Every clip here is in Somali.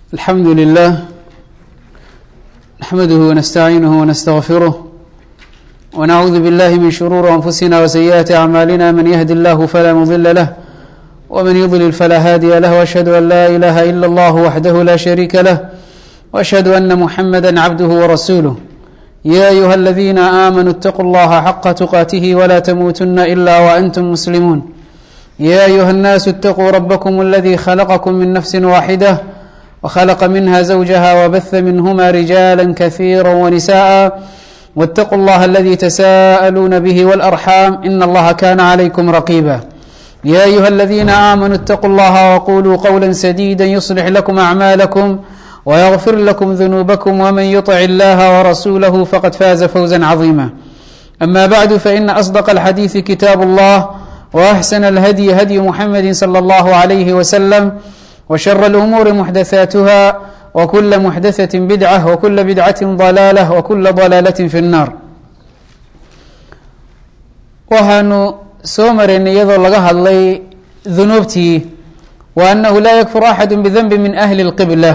الحمد لله نحمده ونستعينه ونستغفره ونعوذ بالله من شرور أنفسنا وسيئات أعمالنا من يهد الله فلا مضل له ومن يضلل فلا هادي له وأشهد أن لا إله إلا الله وحده لا شريك له وأشهد أن محمدا عبده ورسوله يا أيها الذين آمنوا اتقوا الله حق تقاته ولا تموتن إلا وأنتم مسلمون يا أيها الناس اتقوا ربكم الذي خلقكم من نفس واحدة وخلق منها زوجها وبث منهما رجالا كثيرا ونساء واتقوا الله الذي تساءلون به والأرحام إن الله كان عليكم رقيبا يا أيها الذين آمنوا اتقوا الله وقولوا قولا سديدا يصلح لكم أعمالكم ويغفر لكم ذنوبكم ومن يطع الله ورسوله فقد فاز فوزا عظيما أما بعد فإن أصدق الحديث كتاب الله وأحسن الهدي هدي محمد صلى الله عليه وسلم وشر الأمور محدثاتها وكل محدثة بدعة وكل بدعة ضلالة وكل ضلالة في النار waxaanu soo maraynay iyadoo laga hadlay dunuubtii wa annahu laa yakfur axadu bidanbi min ahli اlqibla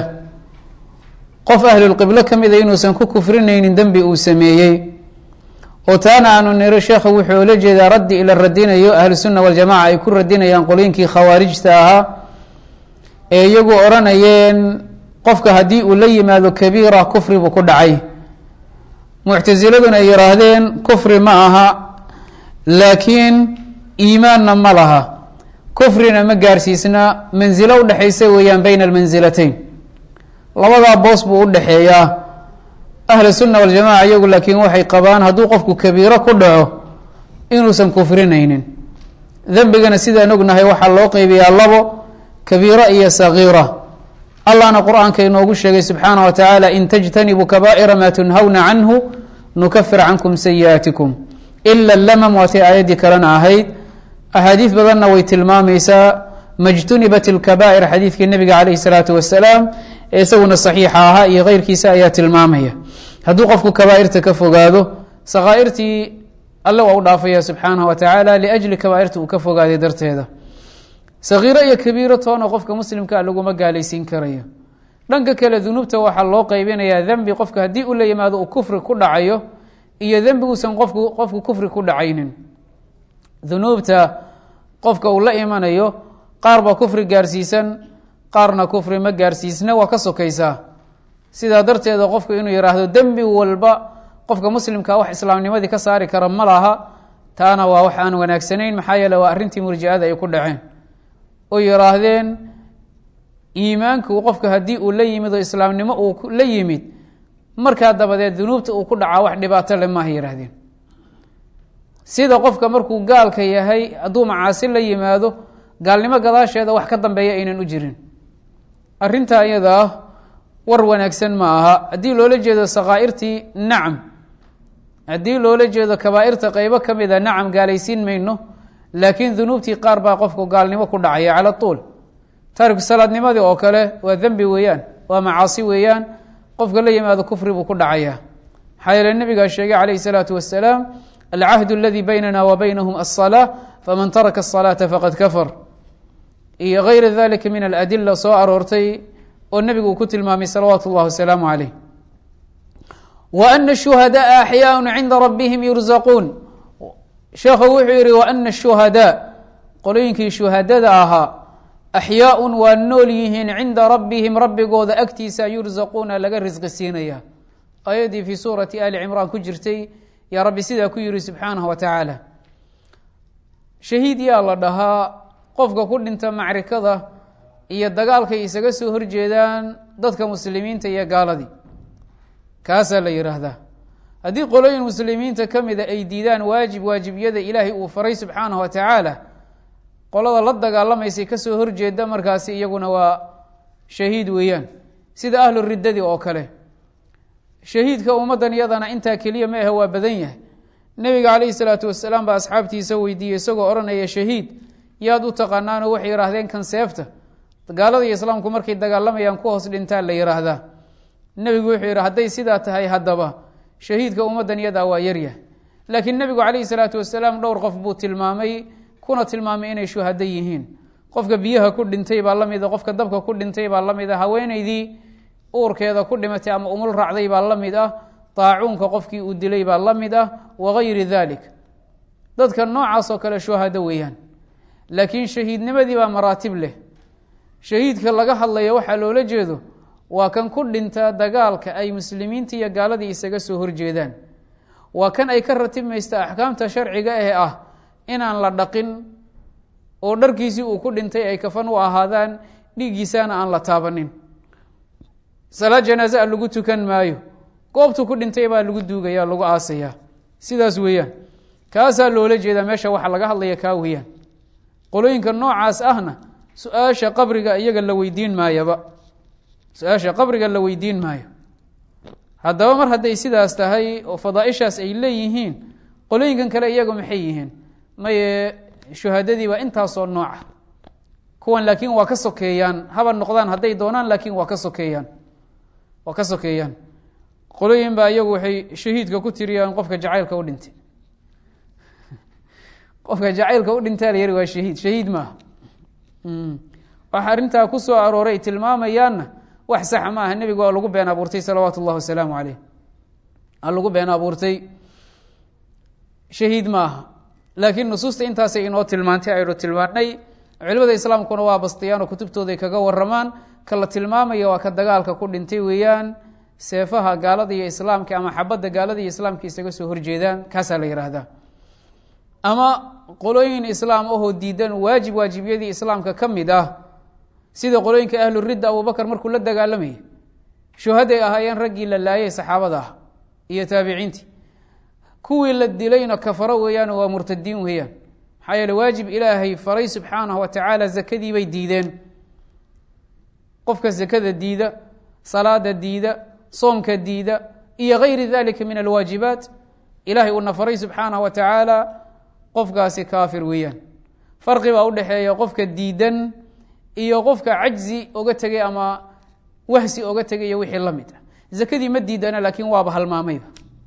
qof ahlulqiblo ka mida inuusan ku kufrinaynin dembi uu sameeyey oo taana aanu niro sheekha wuxuu ola jeedaa raddi ila radinayo ahlusunna waljamaca ay ku radinayaan qolyinkii khawaarijta ahaa ee iyagu odhanayeen qofka haddii uu la yimaado kabiira kufri buu ku dhacay muctasiladuna ay yihaahdeen kufri ma aha laakiin iimaanna ma laha kufrina ma gaarsiisna mansilo udhexaysa weeyaan bayna almansilatayn labadaa boos buu udhexeeyaa ahlu sunna waljamaca iyagu laakiin waxay qabaan hadduu qofku kabiiro ku dhaco inuusan kufrinaynin dembigana sidaan ognahay waxaa loo qeybiyaa labo kabiira iyo sagiira allahna qur-aanka inoogu sheegay subxaana wa tacaala in tajtanibuu kabaa'ira maa tunhawna canhu nukafir cankum sayi'aatikum ila lamam waatay aayaddii kalena ahayd axaadiis badanna way tilmaamaysaa majtunibat ilkabaa'ir xadiidkii nabiga caleyhi salaatu wasalaam ee isaguna saxiixa ahaa iyo keyrkiisa ayaa tilmaamaya hadduu qofku kabaa'irta ka fogaado sakhaa'irtii alle waa u dhaafaya subxaanahu wa tacaala liajli kabaa'irta uu ka fogaaday darteeda sakiiro iyo kabiiro toona qofka muslimkaa laguma gaalaysiin karayo dhanka kale dunuubta waxaa loo qeybinayaa dembi qofka haddii uu la yimaado uu kufri ku dhacayo iyo dembiguusan qofku qofku kufri ku dhacaynin dunuubta qofka uu la imanayo qaar baa kufri gaarsiisan qaarna kufri ma gaarsiisna waa ka sokaysaa sidaa darteeda qofku inuu yidhaahdo dembi walba qofka muslimkaa wax islaamnimadii ka saari kara ma laha taana waa wax aan wanaagsanayn maxaa yeele waa arrintii murjicada ay ku dhaceen oo yidhaahdeen iimaanku qofka haddii uu la yimid oo islaamnimo uu la yimid markaa dabadeed dunuubta uu ku dhacaa wax dhibaato le maaha yidhahdeen sida qofka markuu gaalka yahay hadduu macaasi la yimaado gaalnimo gadaasheeda wax ka dambeeya aynan u jirin arrintaa iyada ah war wanaagsan ma aha haddii loola jeedo sakhaa'irtii nacam haddii loola jeedo kabaa'irta qeybo ka mida nacam gaalaysiin mayno laakiin dunuubtii qaar baa qofku gaalnimo ku dhacaya cala tuul taariku salaadnimadii oo kale waa dembi weeyaan waa macaasi weeyaan qofka la yimaado kufri buu ku dhacaya maxaa yeele nabigaa sheegay calayhi salaatu wasalaam alcahdu aladii baynana wa baynahum alsalaa faman taraka asalaata faqad kafar iyo gayra dalika min aladila soo aroortay oo nebigu uu ku tilmaamay salawaatu اllahi wasalaamu calayh wa ana shuhadaءa axyaaءu cinda rabbihim yurzaquun sheekhu wuxuu yihi wa ana shuhadaa qolooyinkii shuhadada ahaa axyaaun waa nool yihiin cinda rabbihim rabbigooda agtiisa yurzaquuna laga risqi siinaya aayaddii fii suurati ali cimraan ku jirtay yaa rabbi sidaa ku yihi subxaanahu wa tacaala shahiid yaa la dhahaa qofka ku dhinta macrikada iyo dagaalkay isaga soo horjeedaan dadka muslimiinta iyo gaaladii kaasaa la yidhaahdaa haddii qolooyin muslimiinta ka mida ay diidaan waajib waajibiyada ilaahay uu faray subxaanahu wa tacaala qolada la dagaalamaysay kasoo horjeeda markaasi iyaguna waa shahiid weeyaan sida ahlu riddadii oo kale shahiidka ummaddan iyadana intaa keliya ma ahe waa badan yahay nebiga calayhi salaatu wasalaam baa asxaabtiisa weydiiyey isagoo odhanaya shahiid yaad u taqaanaanoo waxay yidhaahdeen kan seefta gaalada iyo islaamku markay dagaalamayaan ku hoos dhintaan la yidhaahdaa nebigu wuxuu yidhi hadday sidaa tahay haddaba shahiidka ummaddan iyadaa waa yaryahay laakiin nebigu calayhi salaatu wasalaam dhowr qof buu tilmaamay kuna tilmaamay inay shuhado yihiin qofka biyaha ku dhintay baa la mida qofka dabka ku dhintay baa la mida haweeneydii uurkeeda ku dhimatay ama umul raacday baa la mid ah daacuunka qofkii uu dilay baa la mid ah wagayri dalik dadka noocaas oo kale shuhado weeyaan laakiin shahiidnimadii baa maraatib leh shahiidka laga hadlaya waxaa loola jeedo waa kan ku dhinta dagaalka ay muslimiinta iyo gaaladii isaga soo horjeedaan waa kan ay ka ratibmaysta axkaamta sharciga ee ah inaan la dhaqin oo dharkiisii uu ku dhintay ay kafan u ahaadaan dhiiggiisaana aan la taabanin salaad janaaze a lagu tukan maayo goobtu ku dhintay baa lagu duugaya lagu aasayaa sidaas weeyaan kaasaa loola jeedaa meesha waxaa laga hadlaya kaa weeyaan qolooyinka noocaas ahna su-aasha qabriga iyaga la weydiin maayaba su-aasha qabriga la weydiin maayo haddaba mar hadday sidaas tahay oo fadaaishaas ay leeyihiin qolooyinkan kale iyaga maxay yihiin maye shuhadadii baa intaasoo nooca kuwan laakiin waa ka sokeeyaan haba noqdaan hadday doonaan laakiin waa ka sokeeyaan waa ka sokeeyaan qolooyin baa iyagu waxay shahiidka ku tiriyaan qofka jacaylka u dhintay qofka jacaylka u dhintaa la yari waa shahiid shahiid maaha waxa arrintaa ku soo arooray tilmaamayaanna wax saxa ma aha nebiga waa lagu been abuurtay salawaatu اllahi wasalaamu caleyh aa lagu been abuurtay shahiid ma aha laakiin nusuusta intaasay inoo tilmaantay aynu tilmaanay culimada islaamkuna waa bastiyaan oo kutubtooday kaga waramaan ka la tilmaamaya waa ka dagaalka ku dhintay weeyaan seefaha gaalada iyo islaamka ama xabadda gaalada iyo islaamka isaga soo horjeedaan kaasaa la yidhaahdaa ama qolooyin islaam ahoo diidan waajib waajibyadii islaamka ka mid ah sida qolooyinka ahluridda abubakar markuu la dagaalamayay shuhaday ahaayeen raggii la laayay saxaabada ah iyo taabiciintii kuwii la dilayna kafaro weeyaan waa murtadiin weeyaan maxaa yeele waajib ilaahay faray subxaanahu wa tacaala zakadii bay diideen qofka zakada diida salaada diida soomka diida iyo gayri dalika min alwaajibaat ilahay uuna faray subxaanahu wa tacaala qofkaasi kaafir weeyaan farqi baa udhexeeya qofka diidan iyo qofka cajzi oga tegay ama wahsi oga tegay wixii la mid ah zakadii ma diidana laakiin waaba halmaamayba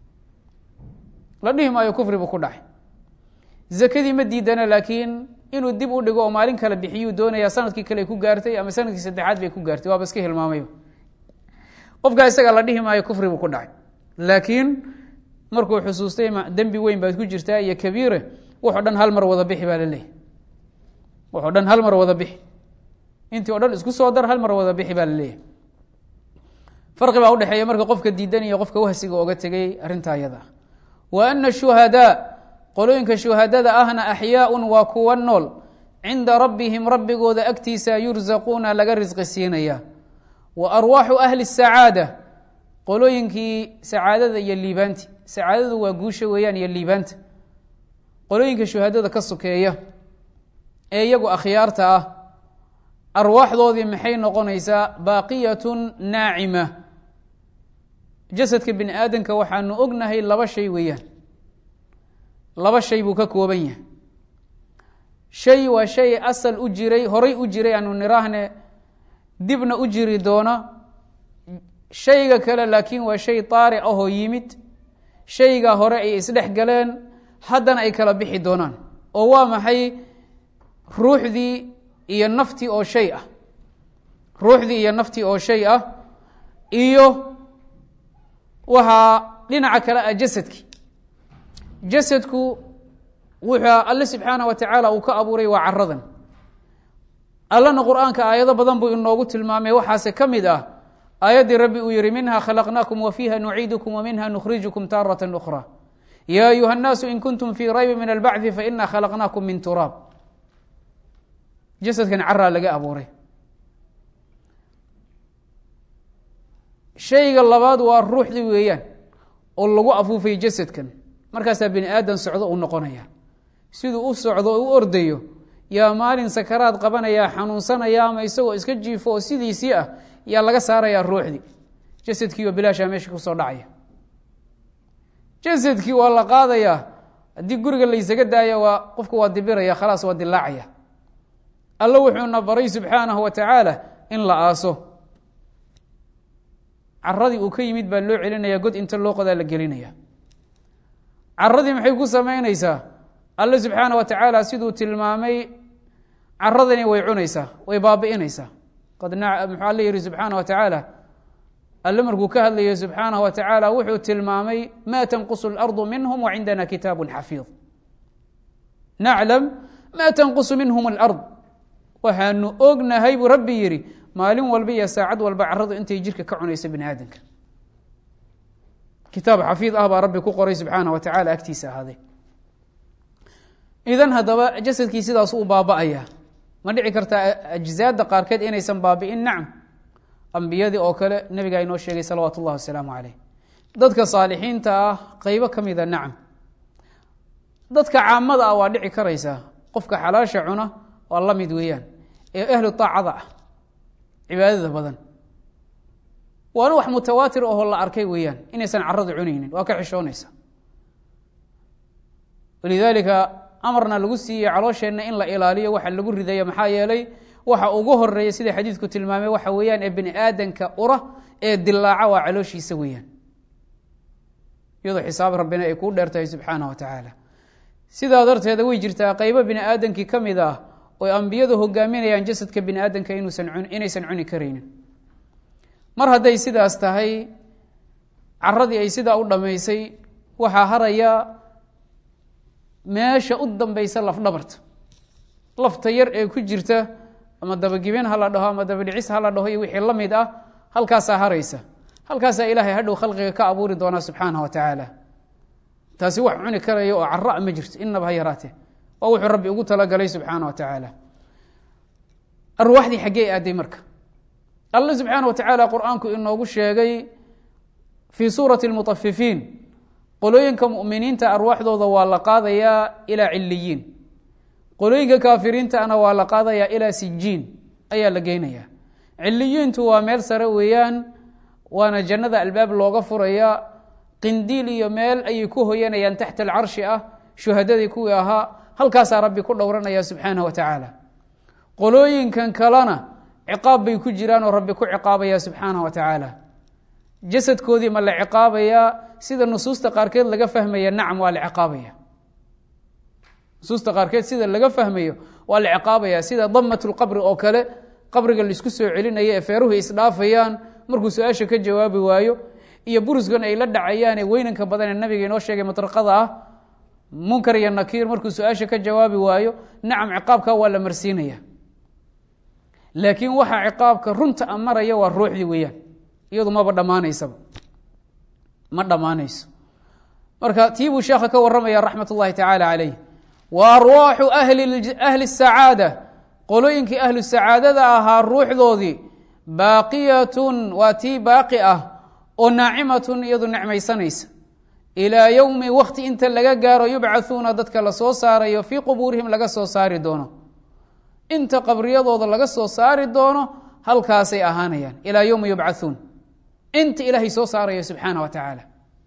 la dhihi maayo kufri buu ku dhacay zakadii ma diidana laakiin inuu dib u dhigo oo maalin kale bixiyuu doonaya sanadkii kale ay ku gaartay ama sanadkii saddexaad bay ku gaartay waaba iska hilmaamayba qofkaa isaga la dhihi maayo kufri buu ku dhacay laakiin markuu xusuustay dembi weyn baad ku jirtaa iyo kabiire wuxoo dhan hal mar wada bixi baa laleeyahy wuxoo dhan hal mar wada bixi intii o dhan isku soo dar hal mar wada bixi baa laleeyahy farqi baa udhexeeya marka qofka diidan iyo qofka wahsiga oga tegay arrintaa iyada ah wa ana shuhadaa qolooyinka shuhadada ahna axyaaun waa kuwa nool cinda rabbihim rabbigooda agtiisa yurzaquuna laga risqi siinaya wa arwaaxu ahli sacaada qolooyinkii sacaadada iyo liibaanti sacaadadu waa guusha weeyaan iyo liibaanta qolooyinka shuhadada ka sokeeya ee iyagu akhyaarta ah arwaaxdoodii maxay noqonaysaa baaqiyatun naacima jasadka bini aadamka waxaanu ognahay laba shay weeyaan laba shay buu ka kooban yahay shay waa shay asal u jiray horay u jiray aanu niraahne dibna u jiri doona shayga kale laakiin waa shay taaric ahoo yimid shayga hore ay isdhex galeen haddana ay kala bixi doonaan oo waa maxay ruuxdii iyo naftii oo shay ah ruuxdii iyo naftii oo shay ah iyo waxaa dhinaca kale ah jasadki jasadku wuxuu alle subxaanah wa tacaala uu ka abuuray waa caradan allana qur-aanka aayado badan buu inoogu tilmaamay waxaase ka mid ah aayaddii rabbi uu yihi minha khalaqnaakum wa fiiha nuciidukum wa minha nukhrijukum taarata ukhra ya ayuha الnaasu in kuntum fii raybi min albacdi faina khalaqnaakum min turaab jasadkan caraa laga abuuray shayga labaad waa ruuxdii weeyaan oo lagu afuufay jasadkan markaasaa bini aadan socdo uu noqonaya siduu u socdo oo u ordayo yaa maalin sakaraad qabanaya xanuunsanaya ama isagoo iska jiifo oo sidiisii ah yaa laga saarayaa ruuxdii jasadkii oo bilaashaa meesha kusoo dhacaya jasadkii waa la qaadayaa haddii guriga laysaga daaya waa qofku waa dibiraya khalaas waa dilaacaya alla wuxuuna baray subxaanahu wa tacaala in la aaso caradii uu ka yimid baa loo celinaya god inta loo qodaa la gelinaya caradii maxay ku samaynaysaa alle subxaana wa tacaala siduu tilmaamay caradani way cunaysaa way baabi'inaysaa qad muxuu alle yihi subxaana wa tacaala alle markuu ka hadlayo subxaanaه wa tacaala wuxuu tilmaamay ma tanqusu اlarضu minhm wcindana kitaabu xafiid naclam ma tanqusu minhm اlard waxaanu ognahay buu rabbi yihi maalin walba iyo saacad walba caradu intay jirka ka cunayso bini aadamka kitaab xafiid ah baa rabbi ku qoray subxaana wa tacala agtiisa ahaaday idan haddaba jasadkii sidaas uu baaba-aya ma dhici kartaa ajzaada qaarkeed inaysan baabi'in nacam ambiyadii oo kale nebigaa inoo sheegay salawaatu ullahi wasalaamu caleyh dadka saalixiinta ah qeybo ka mida nacam dadka caamada ah waa dhici karaysaa qofka xalaasha cuna waa la mid weeyaan ee ahlu taacada ah cibaadada badan waana wax mutawaatir ahoo la arkay weeyaan inaysan caradu cunaynin waa ka xishoonaysa walidaalika amarna lagu siiyey caloosheenna in la ilaaliyo waxa lagu ridaya maxaa yeelay waxa ugu horeeya sida xadiidku tilmaamay waxa weeyaan ee bini aadanka ura ee dilaaca waa calooshiisa weeyaan iyadoo xisaab rabbina ay kuu dheertahay subxaana wa tacaala sidaa darteeda way jirtaa qeybo bini aadamkii ka mid ah oo ambiyadu hogaaminayaan jasadka bini aadamka inuusan inaysan cuni karaynin mar hadday sidaas tahay caradii ay sidaa u dhammaysay waxaa haraya meesha u dambeysa lafdhabarta lafta yar ee ku jirta ama dabagibeen ha la dhaho ama dabadhicis ha la dhaho iyo wixii la mid ah halkaasaa haraysa halkaasaa ilaahay hadhow khalqiga ka abuuri doonaa subxaanah wa tacaala taasi wax cuni karaya oo cara ma jirto inaba ha yaraatee waa wuxuu rabbi ugu talagalay subxaana wa tacaala arwaaxdii xaggee aaday marka alla subxaana wa tacaala qur-aanku inoogu sheegay fii suurati lmutafifiin qolooyinka muminiinta arwaaxdooda waa la qaadayaa ilaa ciliyiin qolooyinka kaafiriintana waa la qaadayaa ilaa sijiin ayaa la geynayaa ciliyiintu waa meel sare weeyaan waana jannada albaab looga furaya qindiil iyo meel ayay ku hoyanayaan taxta alcarshi ah shuhadadii kuwii ahaa halkaasaa rabbi ku dhowranaya subxaanah wa tacaala qolooyinkan kalena ciqaab bay ku jiraan oo rabbi ku ciqaabaya subxaanah wa tacaala jasadkoodii ma la ciqaabayaa sida nusuusta qaarkeed laga fahmaya nacam waa la ciqaabaya nusuusta qaarkeed sida laga fahmayo waa la ciqaabaya sida damat lqabri oo kale qabriga laisku soo celinaya ee feeruhu isdhaafayaan markuu su-aasha ka jawaabi waayo iyo buruskan ay la dhacayaan ee weynanka badan ee nabiga inoo sheegay matraqada ah munkar iyo nakiir markuu su-aasha ka jawaabi waayo nacam ciqaabka waa la marsiinaya laakiin waxaa ciqaabka runta a maraya waa ruuxdii weeyaan iyadu maba dhammaanaysaba ma dhammaanayso marka tii buu sheekha ka warramaya raxmat ullahi tacaala calayh wa arwaaxu ahli sacaada qolooyinkii ahlu sacaadada ahaa ruuxdoodii baaqiyatun waa tii baaqi ah oo naacimatun iyadu necmaysanaysa ilaa yowmi wakti inta laga gaaro yubcathuuna dadka lasoo saarayo fii qubuurihim laga soo saari doono inta qabriyadooda laga soo saari doono halkaasay ahaanayaan ilaa yowmi yubcathuun inta ilaahay soo saarayo subxaana wa tacaala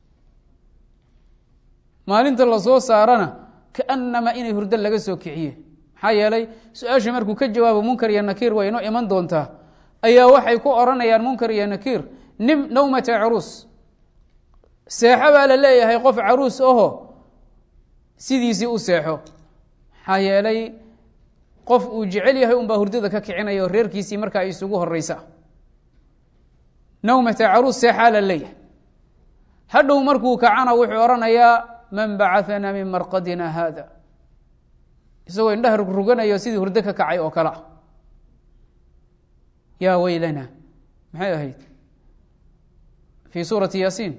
maalinta lasoo saarana kaanama inay hurdo laga soo kiciye maxaa yeelay su-aasha markuu ka jawaabo munkar iyo nakiir way inoo iman doontaa ayaa waxay ku odhanayaan munkar iyo nakiir nim nawmata caruus seexo baa la leeyahay qof caruus aho sidiisii u seexo maxaa yeelay qof uu jecel yahay unbaa hurdada ka kicinaya oo reerkiisii markaa isugu horeysa nawmata caruus seexaa la leeyahay hadhow markuu kacana wuxuu odhanayaa man bacaثana min marqadina hada isagoo indhaha rugruganayo sidii hurdo ka kacay oo kale ah yaa weylana maxay ahayd fii suurati yaasiin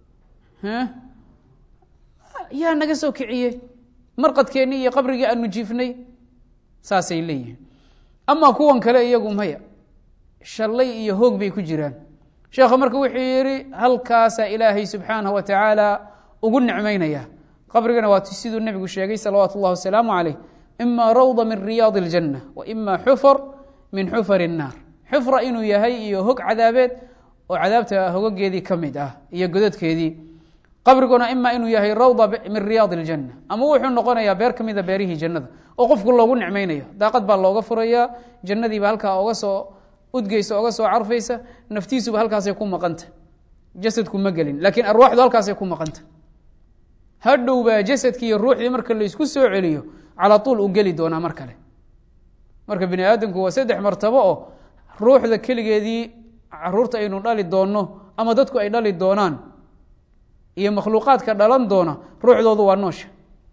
yaa naga soo kiciyey marqadkeennii iyo qabrigii aanu jiifnay saasay leeyihiin amaa kuwan kale iyagu maya shallay iyo hoog bay ku jiraan sheekha marka wuxuu yihi halkaasaa ilaahay subxaanaه wa tacaala ugu nicmaynaya qabrigana waa siduu nebigu sheegay salawaatu اllah wasalaamu calayh ima rawda min riyaadi اljanة wa ima xufar min xufar الnaar xufra inuu yahay iyo hog cadaabeed oo cadaabta hogageedii ka mid ah iyo godadkeedii qabriguna ima inuu yahay rawda min riyaad اljanة ama wuxuu noqonayaa beer ka mida beerihii jannada oo qofku loogu nicmaynayo daaqad baa looga furaya jannadiiba halkaa oga soo udgeysa oga soo carfaysa naftiisuba halkaasay ku maqanta jasadku ma gelin laakiin arwaaxdu halkaasay ku maqanta hadhow baa jasadkii iyo ruuxdii marka laysku soo celiyo calaa tuul u geli doonaa mar kale marka bini aadamku waa saddex martabo oo ruuxda keligeedii caruurta aynu dhali doonno ama dadku ay dhali doonaan iyo makhluuqaadka dhalan doona ruuxdoodu waa noosha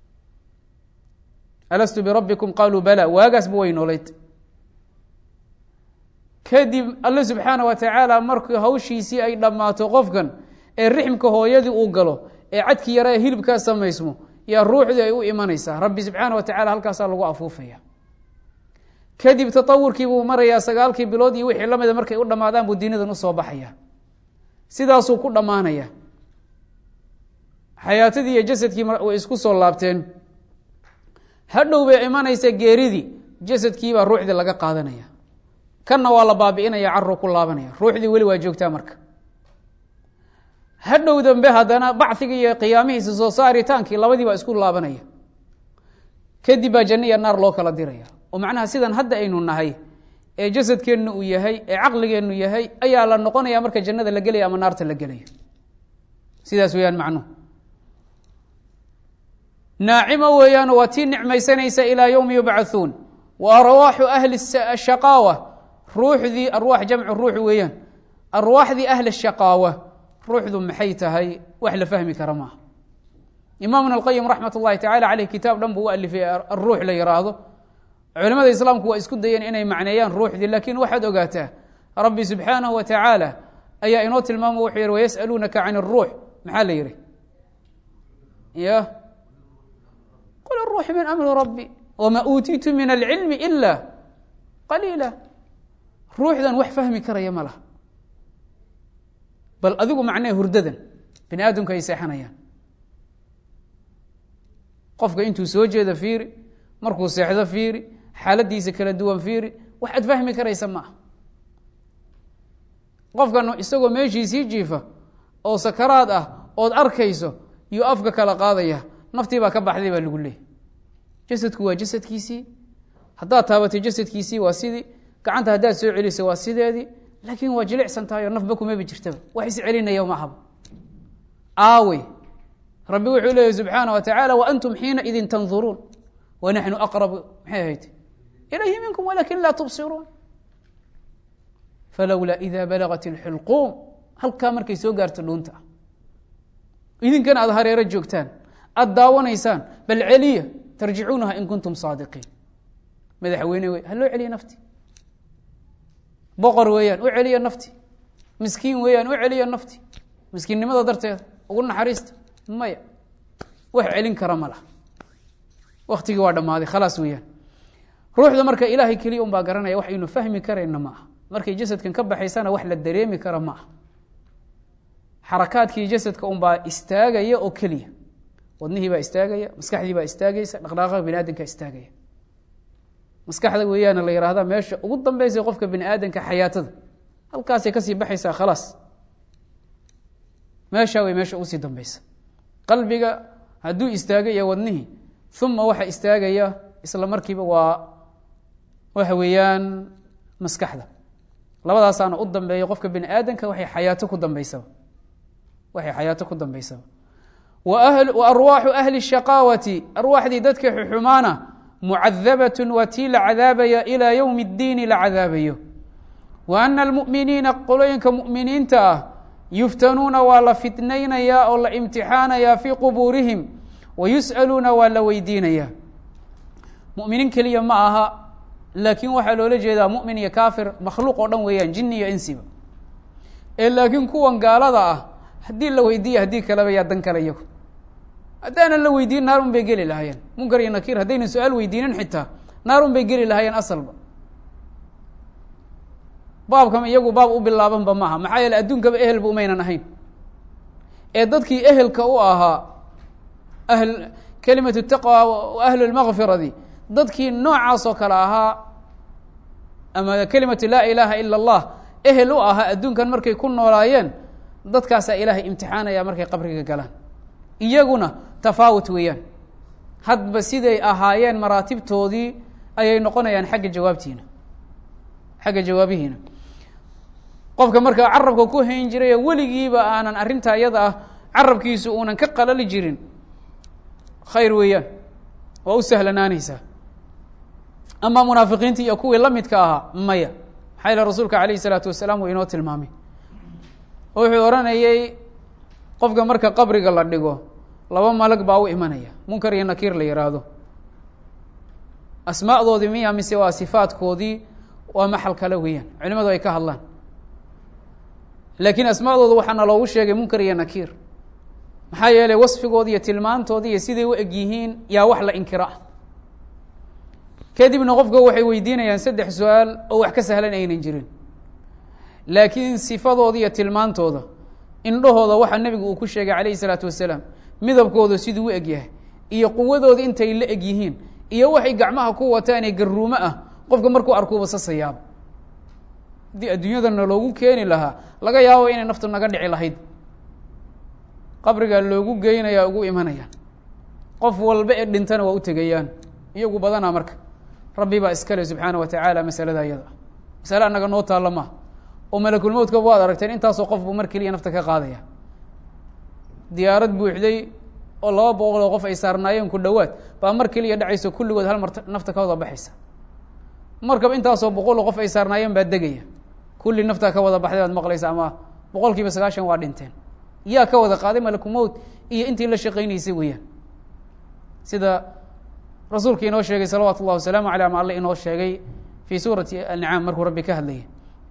alastu birabbikum qaaluu bala waagaasba way noolayd kadib alle subxaana wa tacaala markii hawshiisii ay dhammaato qofkan ee rixmka hooyadii uu galo ee cadkii yara ee hilibkaa samaysmo yaa ruuxdii ay u imanaysaa rabbi subxaana wa tacala halkaasaa lagu afuufaya kadib tatawurkii buu marayaa sagaalkii bilood iyo wixii lamida markay u dhammaadaan buu diinadan usoo baxaya sidaasuu ku dhammaanaya xayaatadii iyo jasadkii way isku soo laabteen hadhow bay imanaysa geeridii jasadkiibaa ruuxdii laga qaadanaya kanna waa la baabi'inaya carru ku laabanaya ruuxdii weli waa joogtaa marka hadhow dambe haddana bacigii iyo qiyaamihiisa soo saaritaankii labadii baa isku laabanaya kadib baa janno iyo naar loo kala diraya oo macnaha sidan hadda aynu nahay ee jasadkeennu uu yahay ee caqligeennu yahay ayaa la noqonaya marka jannada la gelaya ama naarta la gelayo sidaas weeyaan macnuhu naacimo weeyaan waa tii nicmaysanaysa ilaa yowmi yubcathuun wa arwaaxu ahli shaqaawa ruuxdii arwaax jamcu ruux weeyaan arwaaxdii ahli shaqaawa ruuxdu maxay tahay wax la fahmi kara maaha imaamuna alqayim raxmat ullahi tacala caleyh kitaab dhan buu u alifay aruux la yiraahdo culimada islaamku waa isku dayeen inay macneeyaan ruuxdii laakiin waxaad ogaataa rabbi subxaanahu wa tacaala ayaa inoo tilmaamo wuxuu yihi wayas'aluunaka can اruux maxaa la yihi ya qul aruux min amri rabbi wma uutiitu min alcilmi ila qaliila ruuxdan wax fahmi karaya ma laha bal adigu macnee hurdadan bini aadamku ay seexanayaan qofka intuu soo jeeda fiiri markuu seexdo fiiri xaaladiisa kala duwan fiiri wax aad fahmi karaysa ma ah qofkan isagoo meeshiisii jiifa oo sakaraad ah ood arkayso yuu afka kala qaadaya naftii baa ka baxday baa lagu leeyay jasadku waa jasadkiisii haddaad taabatay jasadkiisii waa sidii gacanta haddaad soo celisay waa sideedii laakiin waa jilicsan tahay oo nafba kumaba jirtaba wax is celinaya ma ahaba aawe rabbi wuxuu leeyahy subxaana wa tacaala waantum xiina idin tanduruun wanaxnu aqrabu maxay ahayd ilayhi minkum walakin laa tubsiruun falowlaa ida balagat اlxulquum halkaa markay soo gaarto dhuunta idinkana aada hareero joogtaan aada daawanaysaan bal celiya tarjicuunaha in kuntum saadiqiin madaxweyne wey ha loo celiya nafti boqor weeyaan u celiya nafti miskiin weeyaan u celiya nafti miskiinnimada darteeda ugu naxariista maya wax celin kara ma laha waktigii waa dhammaaday khalaas weeyaan ruuxda marka ilaahay keliya un baa garanaya wax aynu fahmi karayna ma aha markay jasadkan ka baxaysana wax la dareemi kara ma aha xarakaadkii jasadka un baa istaagaya oo keliya wadnihii baa istaagaya maskaxdii baa istaagaysa dhaqdhaqaaqa bini aadamka istaagaya maskaxda weeyaana la yihahda meesha ugu dambeysa qofka bini aadamka xayaatada halkaasay kasii baxaysaa khalaas meeshaa way meesha ugusii dambeysa qalbiga hadduu istaaga iyo wadnihii uma waxa istaagaya isla markiiba waa waxa weeyaan maskaxda labadaasaana u dambeeya qofka bini aadamka waxay xayaato ku dambeysaba waxay xayaato ku dambeysaba wa arwaaxu ahli shaqaawati arwaaxdii dadka xuxumaana mucadabatun waa tii la cadaabaya ilaa yowmi اddiini la cadaabayo wa ana almu'miniina qolooyinka mu'miniinta ah yuftanuuna waa la fitnaynayaa oo la imtixaanayaa fii qubuurihim wa yus'aluuna waa la weydiinayaa mu'miniin keliya ma aha laakiin waxaa loola jeedaa mu'min iyo kaafir makhluuq oo dhan weeyaan jini iyo insiba ee laakiin kuwan gaalada ah haddii la weydiiya haddii kaleba yaa dan kale iyagu haddaanan la weydiin naar un bay geli lahaayeen munkar iyo nakiir haddaynan su-aal weydiinin xitaa naar un bay geli lahaayeen asalba baabkam iyagu baab u bilaabanba maaha maxaa yeele adduunkaba ehelba umaynan ahayn ee dadkii ehelka u ahaa ahl kelimatu taqwa wa ahlu lmakfiradi dadkii noocaas oo kale ahaa ama kelimatu laa ilaaha ila allah ehel u ahaa adduunkan markay ku noolaayeen dadkaasaa ilaahay imtixaanaya markay qabriga galaan iyaguna tafaawut weeyaan hadba siday ahaayeen maraatibtoodii ayay noqonayaan xagga jawaabtiina xagga jawaabihiina qofka markaa carabka ku hayn jiray oo weligiiba aanan arrinta iyada ah carabkiisu uunan ka qalali jirin khayr weeyaan waa u sahlanaanaysaa ama munaafiqiinta iyo kuwii la midka ahaa maya maxaa yale rasuulka alayh isalaatu wasalaam uu inoo tilmaamay oo wuxuu odhanayay qofka marka qabriga la dhigo laba malag baa u imanaya munkar iyo nakiir la yihaahdo asmaadoodii miya mise waa sifaadkoodii waa maxal kale weeyaan culimadu ay ka hadlaan laakiin asmaadooda waxaana loogu sheegay munkar iyo nakiir maxaa yeelay wasfigoodi iyo tilmaantoodii iyo siday u eg yihiin yaa wax la inkiro ah kadibna qofka waxay weydiinayaan saddex su-aal oo wax ka sahlan aynan jirin laakiin sifadooda iyo tilmaantooda indhahooda waxaa nebigu uu ku sheegay calayhi salaatu wasalaam midabkooda siduu u eg yahay iyo quwadooda intay la eg yihiin iyo waxay gacmaha ku wataan ee garuumo ah qofka markuu arkuuba sasayaaba haddii adduunyadana loogu keeni lahaa laga yaabo inay naftu naga dhici lahayd qabrigaa loogu geynaya ugu imanayaan qof walba ee dhintana waa u tegayaan iyagu badanaa marka rabbi baa iskale subxaana wa tacaala masalada iyada masale annaga noo taalla maaha oo malakulmowdka waad aragteen intaasoo qof buu mar keliya nafta ka qaadaya diyaarad buuxday oo laba boqol oo qof ay saarnaayeen ku dhowaad baa mar keliya dhacayso kulligood hal mar nafta ka wada baxaysa markaba intaasoo boqol oo qof ay saarnaayeen baa degaya kulli naftaa ka wada baxday baad maqlaysa ama boqol kiiba sagaashan waa dhinteen yaa ka wada qaaday malakumowt iyo intii la shaqaynaysay weeyaan sida rasuulka inoo sheegay salawaatu ullahi wasalaamu aleyh ama alle inoo sheegay fii suurati ancaam markuu rabbi ka hadlayay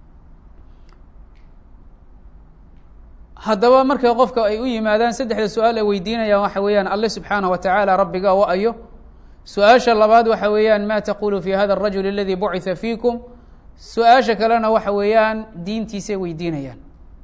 haddaba marka qofka ay u yimaadaan saddexda su-aal ay weydiinayaan waxa weeyaan alle subxaanah wa tacaala rabbiga wa ayo su-aasha labaad waxa weeyaan ma taqulu fi hada arajul aladi bucitha fiikum su-aasha kalena waxa weeyaan diintiisay weydiinayaan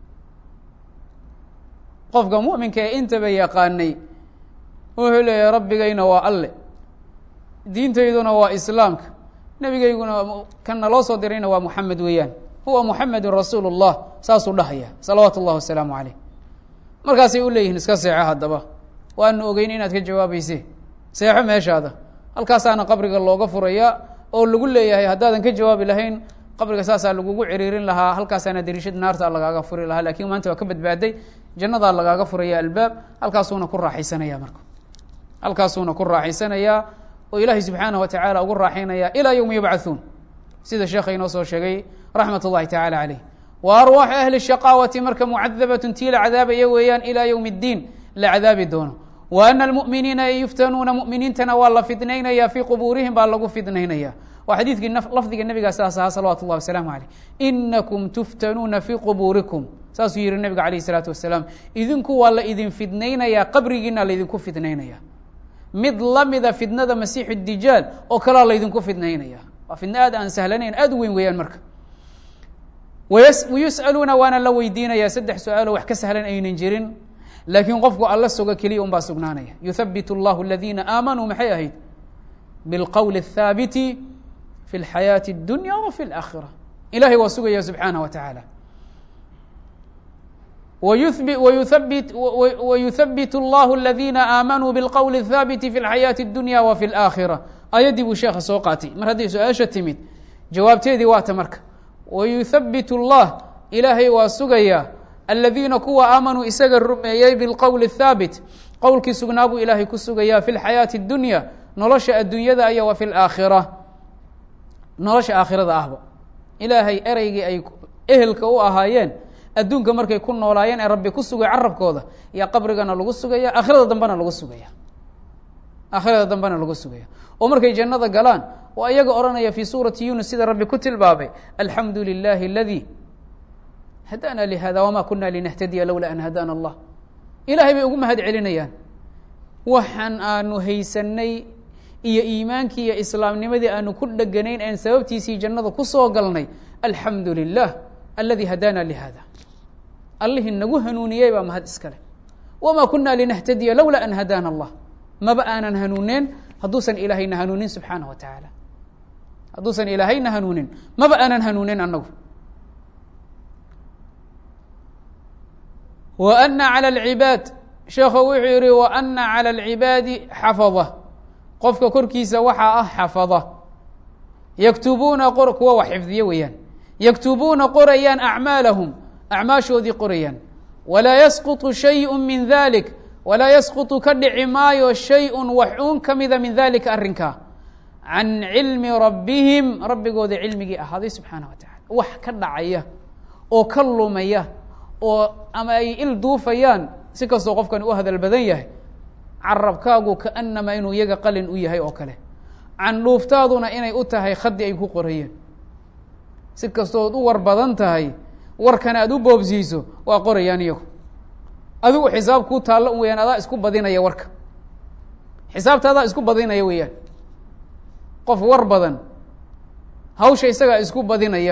qofka muminka ee intaba yaqaanay wuxuu leeyahay rabbigayna waa alle diintayduna waa islaamka nebigayguna kana loo soo dirayna waa muxamed weeyaan huwa muxamedun rasuulu llah saasuu dhahaya salawaatu اllah wasalaamu caleyh markaasay u leeyihiin iska seexo haddaba waanu ogeyn inaad ka jawaabayse seexo meeshaada halkaasaana qabriga looga furaya oo lagu leeyahay haddaadan ka jawaabi lahayn qabriga saasaa lagugu ciriirin lahaa halkaasaana dariishad naarta lagaaga furi lahaa lakin maanta waa ka badbaaday jannadaa lagaaga furaya albaab halkaasuuna ku raaxaysanaya marka halkaasuuna ku raaxaysanayaa oo ilaahay subxaanah wa tacaala ugu raaxaynaya ilaa yowma yubcathuun sida sheekha inoo soo sheegay raxmat اllahi tacala caleyh wa arwaaxu ahli shaqaawati marka mucadabatun tii la cadaabaya weeyaan ilaa ywmi اddiin la cadaabi doono wa ana almu'miniina yuftanuuna mu'miniintana waa la fidnaynaya fii qubuurihim baa lagu fidnaynaya waa xadiidkii lafdiga nebigaa saas ahaa salawatu اllahi wasalaamu aleyh inakum tuftanuuna fii qubuurikum saasuu yihi nebiga alayh الsalaatu wasalaam idinku waa la idin fidnaynayaa qabrigiina laydinku fidnaynaya mid lamida fidnada masiixu dijaal oo kalaa laydinku fidnaynaya waa fidno aad aan sahlanayn aad u weyn weeyaan marka wayus'aluuna waana la weydiinaya saddex su-aalo wax ka sahlan aynan jirin laakiin qofku alla suga keliya un baa sugnaanaya yuthabit اllahu aladiina aamanuu maxay ahayd bilqowli الthaabiti fi اlxayaati اdunya wa fi اlaakhira ilahay waa sugaya subxaanah wa tacaala wayuthabit اllahu aladiina aamanuu bilqowli الthaabiti fi اlxayaati اdunya wa fi اlaakhira ayaddii buu sheekha soo qaatay mar hadday su-aasha timid jawaabteedii waata marka wayuthabit اllah ilaahay waa sugaya aladiina kuwa aamanuu isaga rumeeyey bilqowli الthaabit qowlkii sugnaa buu ilaahay ku sugaya fi lxayaati اdunya nolosha adduunyada iyo wa fi laakhira nolosha aakhirada ahba ilaahay ereygii ay ehelka u ahaayeen adduunka markay ku noolaayeen ee rabbi ku sugay carabkooda yaa qabrigana lagu sugaya aakhirada dambena lagu sugaya aakhirada dambena lagu sugaya oo markay jannada galaan oo iyaga odhanaya fii suurati yunus sida rabbi ku tilmaamay alxamdu lilahi aladi hadana lihada wama kuna linahtadiya lowla an hadana allah ilahay bay ugu mahad celinayaan waxaan aanu haysanay iyo iimaankii iyo islaamnimadii aanu ku dheganayn aan sababtiisii jannada kusoo galnay alxamdu lilah aladi hadana lihada allihii nagu hanuuniyey baa mahad iskale wama kuna linahtadiya lowla an hadana allah maba aanan hanuuneen hadduusan ilaahayna hanuunin subxaanah wa tacaala hadduusan ilaahayna hanuunin maba aanan hanuunin annagu wa ana calى اlcibaad sheekhu wuxuu yihi wa ana calى اlcibaadi xafada qofka korkiisa waxaa ah xafada yaktubuuna qor kuwa wax xifdiye weeyaan yaktubuuna qorayaan acmaalahum acmaashoodii qorayaan walaa yasquطu shayءu min dalik walaa yasquطu ka dhici maayo shay-un wax uun ka mida min dalika arrinkaa can cilmi rabbihim rabbigooda cilmigii ahaaday subxaanah wa tacala wax ka dhacaya oo ka lumaya oo ama ay il duufayaan si kastoo qofkani u hadal badan yahay carabkaagu kaanamaa inuu iyaga qalin u yahay oo kale candhuuftaaduna inay u tahay khadi ay ku qorayeen si kastood u war badan tahay warkana aad u boobsiiso waa qorayaan iyagu adigu xisaab kuu taallo un weyaan adaa isku badinaya warka xisaabta adaa isku badinaya weeyaan qof war badan hawsha isagaa isku badinaya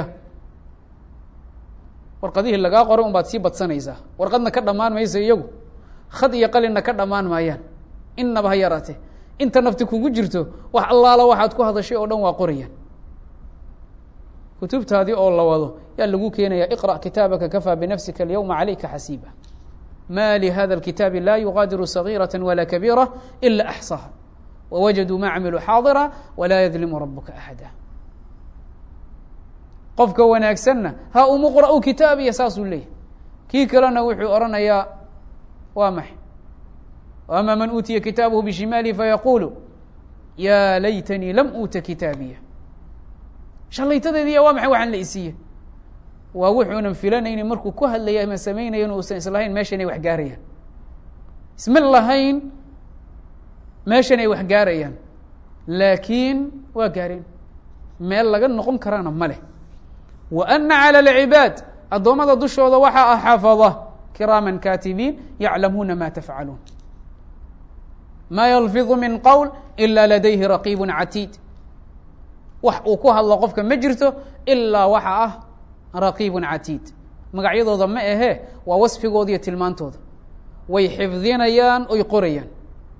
warqadihii lagaa qoray un baad sii badsanaysaa warqadna ka dhammaan mayso iyagu khad iyo qalinna ka dhammaan maayaan innaba ha yaraate inta nafti kugu jirto wax allaala waxaad ku hadashay oo dhan waa qorayaan kutubtaadii oo la wado yaa lagu keenaya iqra' kitaabaka kafaa binafsika alyawma calayka xasiiba ma lihada اlkitaabi la yugaadiru صagiiraة wala kabiira ila axصaha wawajaduu ma camiluu xaadira walaa yadlimu rabuka axada qofka wanaagsanna ha umuqra'u kitaabiya saasuu leeyahy kii kalena wuxuu oranayaa waa maxay ama man uutiya kitaabahu bishimaalihi fayaqulu ya laytanii lam uuta kitaabiya shalaytadeediya waa maxay waxaan la isiiye waa wuxuunan filanayni markuu ku hadlaya ama samaynaya in uusan islahayn meeshan ay wax gaarayaan isma lahayn meeshan ay wax gaarayaan laakiin waa gaareen meel laga noqon karaana ma leh wa ana calى اlcibaad addoommada dushooda waxaa ah xafada kiraaman kaatibiin yaclamuuna ma tafcaluun ma yalfiظu min qowl ila ladayhi raqiib catiid wax uu ku hadlo qofka ma jirto ilaa waxa ah raqiib catiid magacyadooda ma ahee waa wasfigooda iyo tilmaantooda way xifdinayaan oy qorayaan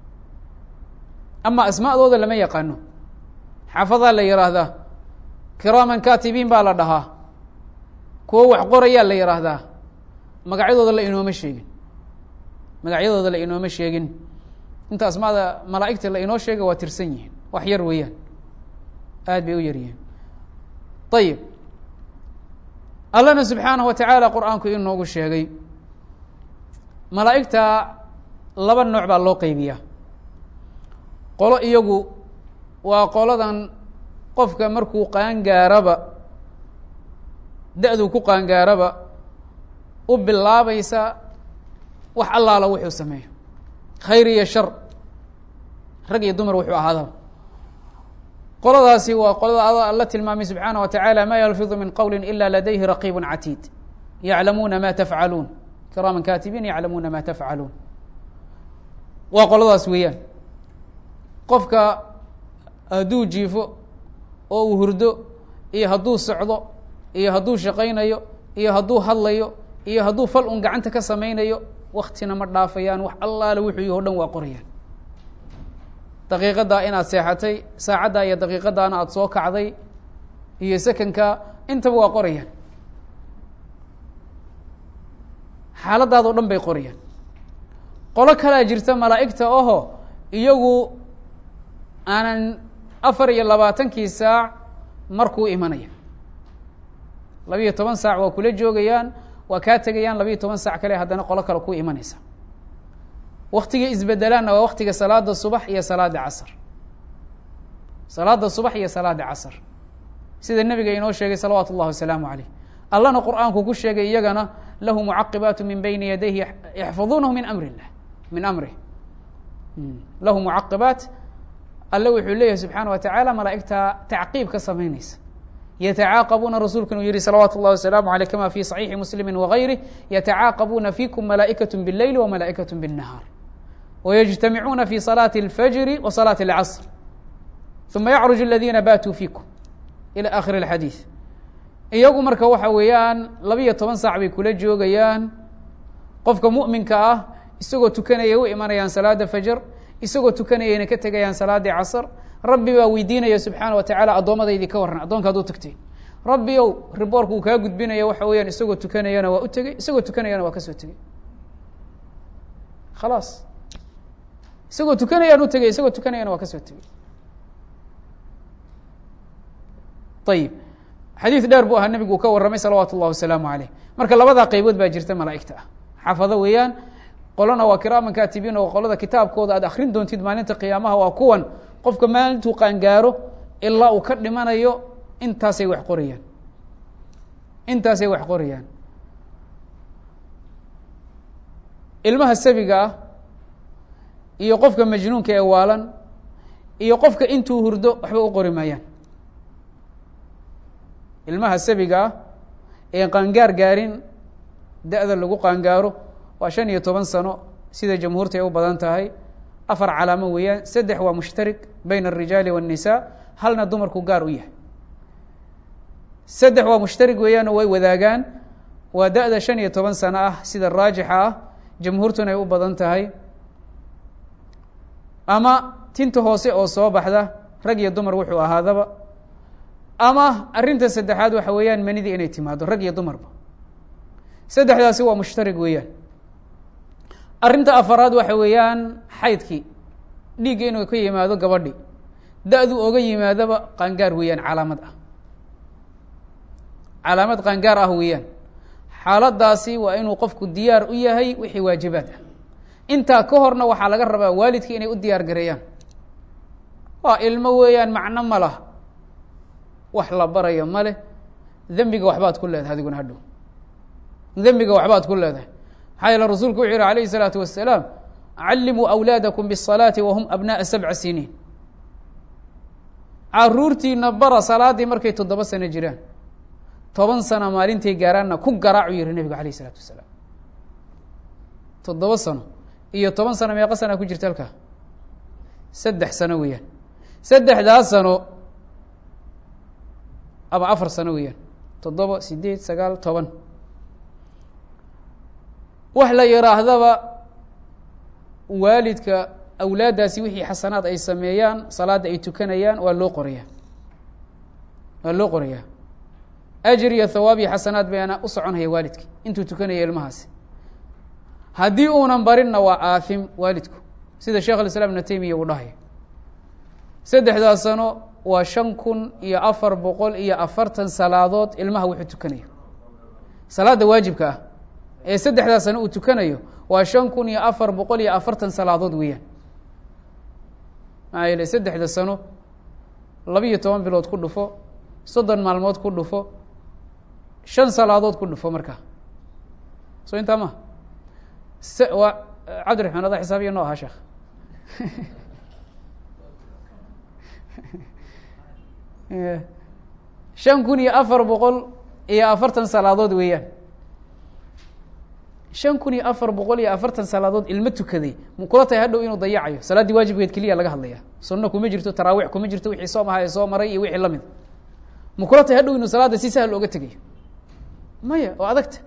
ama asmaa'dooda lama yaqaano xafadaa la yihaahdaa kiraaman katibiin baa la dhahaa kuwo wax qorayaa la yihaahdaa magacyadooda la inooma sheegin magacyadooda la inooma sheegin inta asmaada malaa'igta la inoo sheega waa tirsan yihiin wax yar weeyaan aad bay u yar yihiin ayib allahna subxaanaه wa tacaala qur-aanku inoogu sheegay malaa'igta laba nooc baa loo qeybiyaa qolo iyagu waa qoladan qofka markuu qaangaaraba da-duu ku qaangaaraba u bilaabaysa wax allaala wuxuu sameeyo khayr iyo shar rag iyo dumar wuxuu ahaadaba qoladaasi waa qolada alla tilmaamay subxaanaه wa taعalى ma yalfiظu min qowli ila ladayhi raqiib catiid yaclamuuna ma tafcaluun kiraaman katibiin yaclamuuna ma tafcaluun waa qoladaas weeyaan qofka hadduu jiifo oo uu hurdo iyo hadduu socdo iyo hadduu shaqaynayo iyo hadduu hadlayo iyo hadduu fal un gacanta ka samaynayo waktina ma dhaafayaan wax allaale wuxuu yih o dhan waa qorayaan daqiiqaddaa inaad seexatay saacaddaa iyo daqiiqadaana aada soo kacday iyo sekanka intaba waa qorayaan xaaladaadoo dhan bay qorayaan qolo kalaa jirta malaa'igta oho iyagu aanan afar iyo labaatankii saac markuu imanaya labiiyo toban saac waa kula joogayaan waa kaa tegayaan labiiyo toban saac kale haddana qolo kale ku imanaysa waktiga isbedelaanna waa waktiga salaada subax iyo salaada casr salaada subax iyo salaada casr sida nebiga inoo sheegay salawaatu اllahi wasalaamu aleyh allana qur'aanku ku sheegay iyagana lahu mucaqibaat min bayni yadayhi yaxfaduunahu min amri اllah min amrih lahu mucaqibaat alle wuxuu leeyahay subxaana wa tacaala malaa'igta tacqiib ka samaynaysa yatacaaqabuuna rasuulku inuu yihi salawaatu اllahi wasalaamu aleyh kama fi صaxiixi muslimi wagayrih yatacaaqabuuna fikum malaa'ikaة bاleyli wamalaa'ikaة bالnahaar wyجtamicuuna fi صalaaةi اlfajri wa salaaةi اlcasr uma yacruج اladina batuu fiikum ilى akhiri اxadiiث iyagu marka waxa weeyaan labiyo toban saac bay kula joogayaan qofka muؤminka ah isagoo tukanaya u imanayaan salaada fajr isagoo tukanayayna ka tegayaan salaadii casr rabbi baa weydiinaya subxaana wa tacaala addoommadaydii ka warran addoonka ad u tagtay rabbi ow riboorku uu kaa gudbinaya waxa weeyaan isagoo tukanayana waa u tegey isagoo tukanayana waa ka soo tegey khalaas isagoo tukanayaan u tegey isagoo tukanayana waa ka soo tegey ayib xadiid dheer buu ahaa nebigu uu ka warramay salawaatu اllahi wasalaamu aleyh marka labadaa qeybood baa jirta malaa'igta ah xafado weeyaan qolona waa kiraaman katibiin oo qolada kitaabkooda aad akrin doontid maalinta qiyaamaha waa kuwan qofka maalintuu qaangaaro ilaa uu ka dhimanayo intaasay wax qorayaan intaasay wax qorayaan ilmaha sabiga ah iyo qofka majnuunka ee waalan iyo qofka intuu hurdo waxba u qori maayaan ilmaha sabiga ah ee qaangaar gaarin da-da lagu qaangaaro waa shan iyo toban sano sida jamhuurta ay u badan tahay afar calaamo weeyaan saddex waa mushtarik bayna الrijaali والnisaa halna dumarku gaar u yahay saddex waa mushtarig weeyaan oo way wadaagaan waa da-da shan iyo toban sano ah sida raajixa ah jamhuurtuna ay u badan tahay ama tinta hoose oo soo baxda rag iyo dumar wuxuu ahaadaba ama arrinta saddexaad waxa weeyaan manidii inay timaado rag iyo dumarba saddexdaasi waa mushtarig weeyaan arrinta afaraad waxa weeyaan xaydkii dhiigga inuu ka yimaado gabadhi da-du oga yimaadaba qaangaar weeyaan calaamad ah calaamad qaangaar ah weeyaan xaaladaasi waa inuu qofku diyaar u yahay wixii waajibaad ah intaa ka horna waxaa laga rabaa waalidkii inay u diyaar gareeyaan waa ilmo weeyaan macno ma lah wax la barayo ma leh dembiga waxbaad ku leedahay adiguna hadhow dembiga waxbaad ku leedahay maxaa yeele rasuulku wuxuu yihi alayhi الsalaatu wasalaam callimuu awlaadakum bالsalaati wahum abnaءa sabca siniin caruurtiina bara salaadii markay toddoba sano jiraan toban sano maalintay gaaraanna ku garaacu yihi nebigu alayh الsalaatu wasalaam toddoba sano iyo toban sano meeqa sanaa ku jirta halkaa saddex sano weeyaan saddexdaas sano ama afar sano weeyaan toddoba sideed sagaal toban wax la yihaahdaba waalidka awlaaddaasi wixii xasanaad ay sameeyaan salaadda ay tukanayaan waa loo qorayaa waa loo qorayaa ajir iyo thawaab iyo xasanaad baana u soconaya waalidki intuu tukanaya ilmahaasi haddii uunan barinna waa aafim waalidku sida sheekh alislaam ibna taymiya uu dhahaya saddexdaas sano waa shan kun iyo afar boqol iyo afartan salaadood ilmaha wuxuu tukanayo salaadda waajibka ah ee saddexdaas sano uu tukanayo waa shan kun iyo afar boqol iyo afartan salaadood weeyaan maxaa yeele saddexda sano labiiyo toban bilood ku dhufo soddon maalmood ku dhufo shan salaadood ku dhufo markaa so intaa ma waa cabdiraxmaan ada xisaabiya noo ahaa sheekh shan kun iyo afar boqol iyo afartan salaadood weeyaan shan kun iyo afar boqol iyo afartan salaadood ilmo tukaday mu kula tahay hadhow inuu dayacayo salaaddii waajibkeed keliya laga hadlaya sunno kuma jirto taraawiix kuma jirto wixii soom aha ee soo maray iyo wixii lamid mu kula tahay hadhow inuu salaadda si sahal oga tegayo maya oo adagta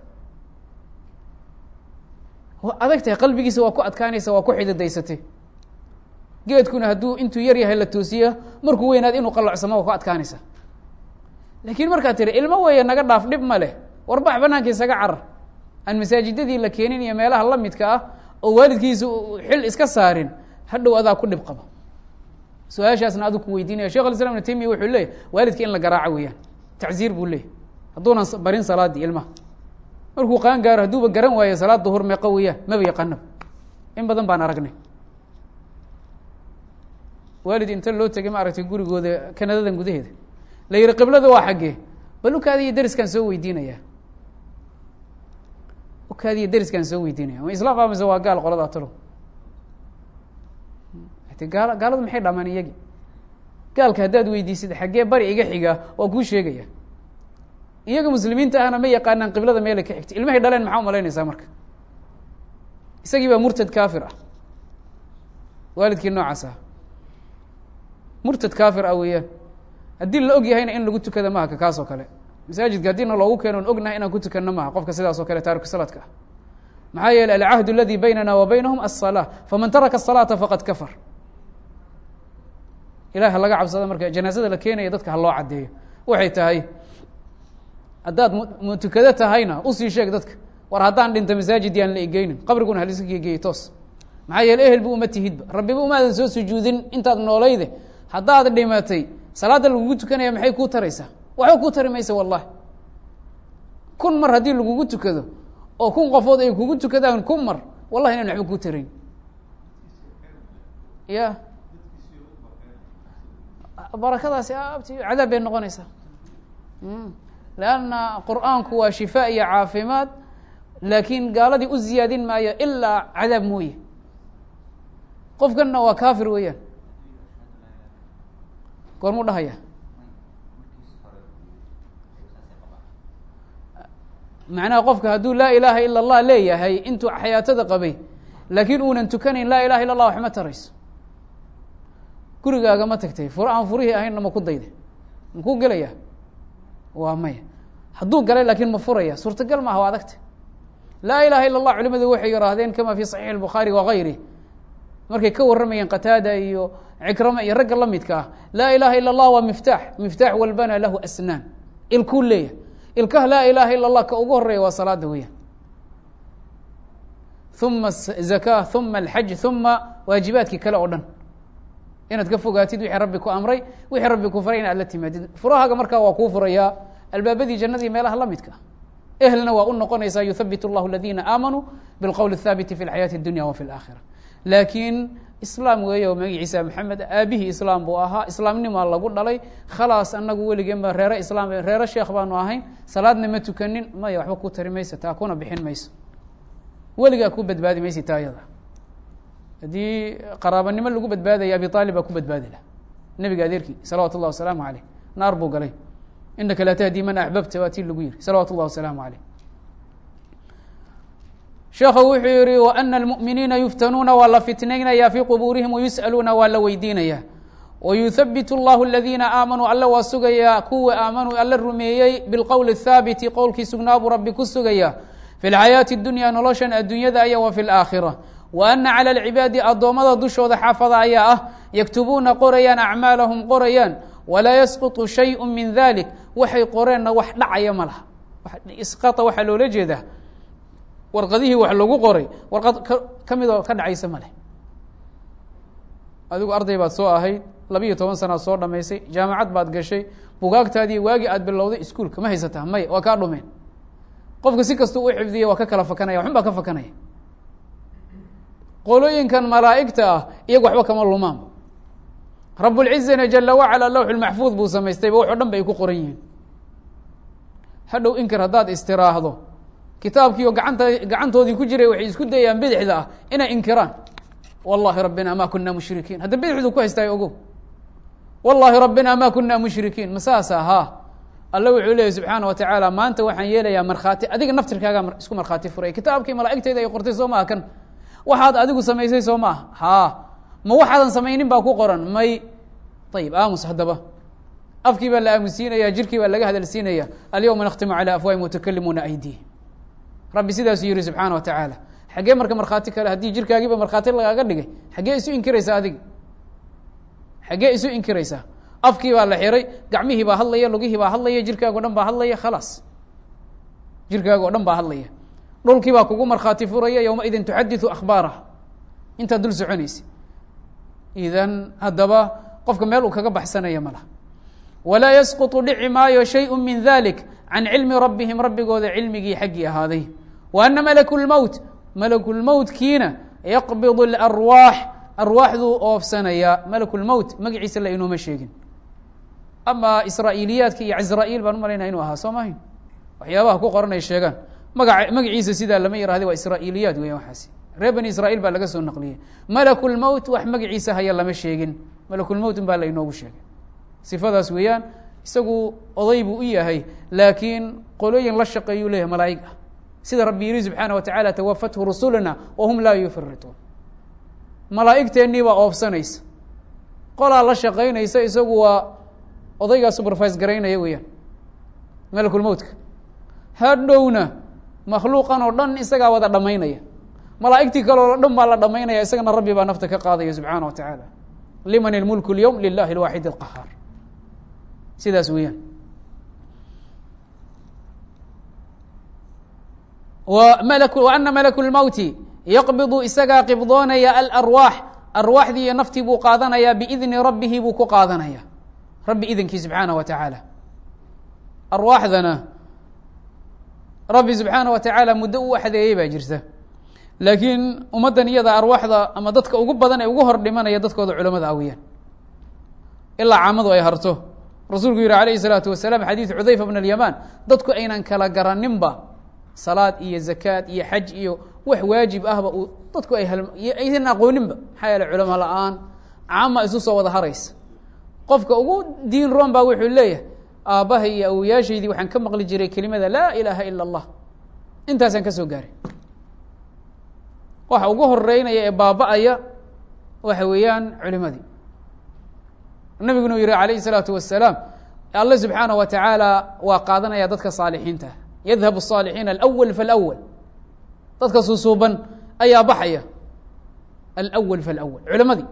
waa adag tahay qalbigiisa waa ku adkaanaysa waa ku xididaysatay geedkuna hadduu intuu yar yahay la toosiya markuu weynaad inuu qallocsamo waa ku adkaanaysa laakiin markaad tiri ilmo weeye naga dhaaf dhib ma leh warbax banaanka isaga carar aan masaajidadii la keenin iyo meelaha la midka ah oo waalidkiisa xil iska saarin hadhow adaa ku dhib qaba su-aashaasna aduu ku weydiinaya shekh alislam ibn taymiya wuxuu leeyahy waalidka in la garaaco weeyaan tacziir buu leeyahy hadduunan barin salaadii ilmaha markuu qaan gaaro hadduuba garan waayo salaad duhur meeqa weeyaan maba yaqaanaba in badan baan aragnay waalid inta loo tegay ma aragtay gurigooda kanadadan gudaheeda la yihi qiblada waa xaggee bal ukaadi iyo deriskaan soo weydiinaya ukaadi iyo deriskaan soo weydiinaya ma islaam mise waa gaal qolada talo t gaal gaaladu maxay dhamaan iyagi gaalka haddaad weydiisid xaggee bari iga xigaa waa kuu sheegaya iyaga muslimiinta ahna ma yaqaanaan qiblada meela ka xigta ilmahay dhaleen maxaa umalaynaysaa marka isagii baa murtad kafir ah waalidkii noocaas ah murtad kafir ah weeyaan haddii la og yahayna in lagu tukada maha ka kaas oo kale masaajidka haddiina loogu keeno on ognahay inaan ku tukanno maha qofka sidaas oo kale taariku salaadka ah maxaa yeeley alcahdu aladi baynana wa baynahum aلsalaa faman taraka الsalaata faqad kafar ilahi ha laga cabsada marka janaazada la keenaya dadka ha loo caddeeyo waxay tahay haddaad m tukado tahayna usii sheeg dadka war haddaan dhinta masaajid yaan la egeynin qabriguna haliska gegeeyey toos maxaa yeele ehel bu uma tihidba rabbiba umaadan soo sujuudin intaad noolayde haddaad dhimatay salaadda lagugu tukanaya maxay kuu taraysaa waxba kuu tari maysa wallahi kun mar haddii lagugu tukado oo kun qofood ay kugu tukadaan kun mar wallahi inan waxba kuu tarayn ya barakadaasi abti cadaab bay noqonaysaa leanna qur-aanku waa shifaa iyo caafimaad laakiin gaaladii u ziyaadin maayo ilaa cadaab mooye qofkanna waa kafir weeyaan goormuu dhahaya macnaha qofka hadduu laa ilaaha ila allah leeyahay intuu xayaatada qabay laakiin uunan tukanayn laa ilaha illa allah wax ma tarayso gurigaaga ma tagtay fur aan furihii ahaynna ma ku dayda makuu gelaya waa maya hadduu galay laakiin ma furaya suurtagal maaha waa adagta laa ilaha illa allah culimadu waxay yihaahdeen kama fi saxiix الbukhaari wagayri markay ka warramayeen qataada iyo cikrama iyo ragga la midka ah laa ilaha illa allah waa miftaax miftaax walbana lahu asnaan ilkuu leeyahy ilkaha laa ilaha illa allah ka ugu horeeya waa salaada weeyaan uma zaka uma alxaj uma waajibaadkii kale oo dhan inaad ka fogaatid wixii rabbi ku amray wixii rabbi ku faray in aad la timaadid furahaaga markaa waa kuu furayaa albaabadii jannadii meelaha la midka ehelna waa u noqonaysaa yuthabit اllahu aladina aamanuu bilqowl الthaabiti fi اlxayaati اdunya wa fi اlaakhira laakiin islaam weeye oo magaciisa maxamed aabihii islaam buu ahaa islaamnimaa lagu dhalay khalaas anagu weligeen ba reere islaam reere sheekh baanu ahayn salaadna ma tukanin maya waxba ku tari maysa taa kuna bixin mayso weligaa ku badbaadi maysa taa yada haddii qaraabanimo lagu badbaadaya abi aalib baa ku badbaadi lah nebiga adeerkii salawatu اllah wasalaamu aleyh naar buu galay inaka laa tahdi man axbabta waa tii lagu yihi salawatu اllah wasalaamu aleyh sheekhu wuxuu yihi وأna الmؤminiina yuftanuuna waa la fitnaynaya fii qubuurihim wayusأaluuna waa la weydiinaya wayuhabit اllahu اladiina aamanuu alle waa sugaya kuwa aamanuu alle rumeeyey bilqowl الthaabiti qowlkii sugnaa buu rabbi ku sugaya fi اlxayaaةi اdunya noloshan addunyada aya wa fi اlآakhira وأna calى اlcibaadi addoommada dushooda xaafada ayaa ah yaktubuuna qorayaan acmaalahum qorayaan walaa yasquطu shayءu min dalik waxay qoreenna wax dhacaya ma laha isqaa waxaa loola jeedaa warqadihii wax lagu qoray warqad ka midoo ka dhacaysa ma leh adigu arday baad soo ahayd labiiyo toban sanaad soo dhamaysay jaamacad baad gashay bugaagtaadii waagii aad bilowday iskuolka ma haysataa may waa kaa dhumeen qofka si kastuu u xifdiya waa ka kala fakanaya waxun baa ka fakanaya qolooyinkan malaa'igta ah iyagu waxba kama lumaan rabulcizana jala wacala lawxu lmaxfuud buu samaystayba waxo dhan ba ay ku qoran yihiin hadhow inkir haddaad istiraahdo kitaabkiio gacanta gacantoodii ku jiray waxay isku dayayaan bidixda ah inay inkiraan wallahi rabbina ma kuna mushrikiin hadda bidixdu ku haystaayo ogo wallahi rabbina ma kuna mushrikiin ma saasa haa alle wuxuu leeyay subxaana wa tacaala maanta waxaan yeelayaa markhaati adiga naftirkaagaa isku markhaati furay kitaabkii malaa'igteyda ay qortay soo maaha kan waxaad adigu samaysay soo maaha haa ma waxaadan samaynin baa ku qoran may ayib aamus haddaba afkii baa la aamusiinaya jirkii baa laga hadalsiinaya alyawma nakhtimu calى afwaahim watukalimuuna aydihim rabbi sidaasuu yihi subxaana wa tacaala xaggee marka markhaati kale haddii jirkaagiiba markhaati lagaaga dhigay xaggee isu inkiraysaa adiga xaggee isu inkiraysaa afkii baa la xiray gacmihii baa hadlaya lugihii baa hadlaya jirkaaga o dhan baa hadlaya khalaas jirkaaga o dhan baa hadlaya dhulkii baa kugu markhaati furaya yowma idin tuxadiثu akhbaaraha intaad dul soconaysa idan haddaba qofka meel uu kaga baxsanaya ma laha walaa yasquطu dhici maayo shayءu min dalik can cilmi rabbihim rabbigooda cilmigii xaggii ahaaday wa ana malaku lmowt malakulmowtkiina yaqbid اlarwaax arwaaxduu oofsanaya malakulmowt magaciisa la inooma sheegin ama israa'iiliyaadka iyo cazra'iil baan umalaynaya inuu ahaa soo mahayn waxyaabaha ku qoran ay sheegaan maga magaciisa sidaa lama yihahda waa israa'iiliyaad weya waxaasi reer bani israiil baa laga soo naqliyey malakulmowt wax magaciisa haya lama sheegin malakulmowt baa la inoogu sheegay sifadaas weeyaan isagu oday buu u yahay laakiin qolooyin la shaqeeyuu leeyahay malaa'ig ah sida rabbi yihi subxaana wa tacaala tawafathu rusuluna wahum laa yufarituun malaa'igteennii baa oofsanaysa qolaa la shaqaynaysa isagu waa odaygaa supervise garaynaya weeyaan malakulmowtka hadhowna makhluuqan oo dhan isagaa wada dhamaynaya malaa'igtii kaleo dhan baa la dhamaynaya isagana rabbi baa nafta ka qaadaya subxaana wa tacaala liman ilmulku اlyowm lilahi اlwaaxid اlqahaar sidaas weeyaan mlk ana malaku lmowti yaqbidu isagaa qibdoonaya alarwaax arwaaxdii iyo naftii buu qaadanayaa biidni rabbihi buu ku qaadanaya rabbi idankii subxaana wa tacaala arwaaxdana rabbi subxaana wa tacaala muddo u axdeeyey baa jirta laakiin ummaddan iyada arwaaxda ama dadka ugu badan ee ugu hor dhimanaya dadkooda culamada awiyaan ilaa caamadu ay harto rasuulku yihi alayh الsalaatu wasalaam xadiidu xudayfa bn اlyamaan dadku aynan kala garaninba salaad iyo zakaad iyo xaj iyo wax waajib ahba uu dadku ay aysan aqooninba maxaa yeele culamo la-aan caama isu soo wada haraysa qofka ugu diin roon baa wuxuu leeyahay aabbahay iyo awoyaashaydii waxaan ka maqli jiray kelimada laa ilaaha ila allah intaasaan ka soo gaaray waxa ugu horeynaya ee baaba-aya waxa weeyaan culimadii nabiguna uu yihi alayh الsalaatu wasalaam alle subxaanaه wa tacaala waa qaadanaya dadka saalixiinta yadhab الصaalixiina alأwl faاlأwl dadka suusuuban ayaa baxaya alأwl faاlأwl culimadii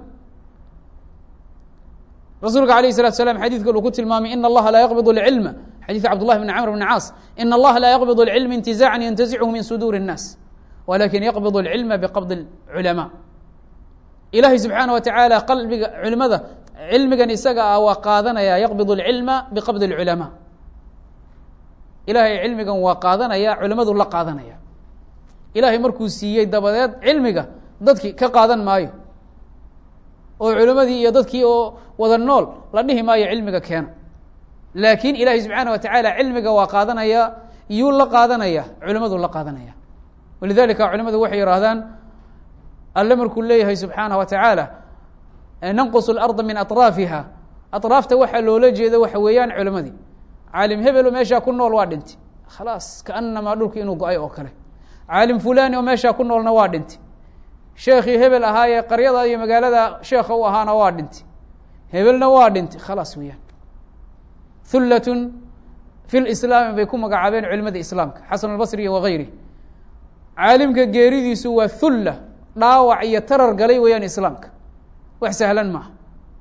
rasuulka alayه الsalatu slam xadidka uu ku tilmaamay in اllaha laa yaqbid اlcilma xadiidka cabd llahi bn camr bn caas in اllaha laa yaqbid اlcilma intizaacan yantazichu min suduur الnaas walakin yaqbid اlcilma bqabd اculama ilahay subxaanaه wa tacaala qalbiga culimada cilmigan isaga ah waa qaadanaya yaqbid اlcilma biqabd اlculama ilahay cilmigan waa qaadanaya culimadu la qaadanaya ilahay markuu siiyey dabadeed cilmiga dadki ka qaadan maayo oo culimadii iyo dadkii oo wada nool la dhihi maayo cilmiga keena laakiin ilahay subxaana wa tacaala cilmiga waa qaadanaya yuu la qaadanaya culimadu la qaadanaya walidalika culimadu waxay yihaahdaan alle markuu leeyahay subxaanaه wa tacaala nanqus اlarda min aطraafiha aطraafta waxaa loola jeedo waxa weeyaan culimadii caalim hebelo meeshaa ku nool waa dhintay khalaas kaanamaa dhulki inuu go-ay oo kale caalim fulani oo meeshaa ku noolna waa dhintay sheekhii hebel ahaayee qaryada iyo magaalada sheekha u ahaana waa dhintay hebelna waa dhintay khalaas weeyaan hullatun fi lislaami bay ku magacaabeen culimada islaamka xasan albasri iyo wagayri caalimka geeridiisu waa hulla dhaawac iyo tarar galay weeyaan islaamka wax sahlan maaha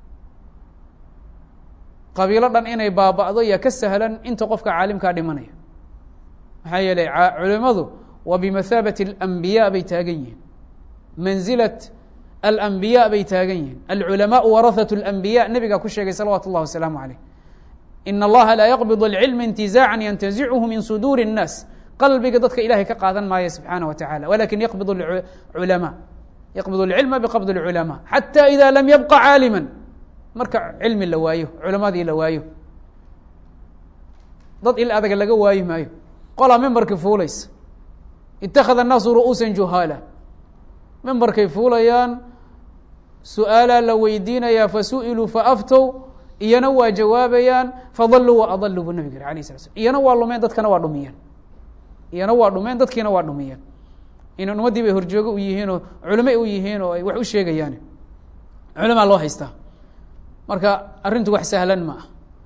qabiilo dhan inay baaba'do yaa ka sahlan inta qofka caalimkaa dhimanaya maxaa yeelay culimadu waa bimathaabati alambiyaa bay taagan yihiin manzilat alambiyaa bay taagan yihiin alculamaau warahat اlambiya nebigaa ku sheegay salawaatu اllah wasalaamu aleyh in allaha laa yaqbid اlcilma intizaacan yantazichu min suduuri الnaas qalbiga dadka ilahay ka qaadan maayo subxaana wa tacala walakin yaqbid culama yaqbid اlcilma biqabd اlculama xata ida lam yabqa caalima marka cilmi la waayo culamadii la waayo dad il adaga laga waayi maayo qolaa membarkii fuulaysa itakada الnaasu ru'uusa juhaala membarkay fuulayaan su-aalaa la weydiinayaa fasu'iluu faaftow iyana waa jawaabayaan fadaluu wa adaluu bu nabig yiri alayh sala slam iyana waa lumeen dadkana waa dhumiyeen iyana waa dhumeen dadkiina waa dhumiyeen inan ummaddii bay horjoogo u yihiin oo culimo u yihiin oo ay wax u sheegayaan culamaa loo haystaa marka arrintu wax sahlan ma ah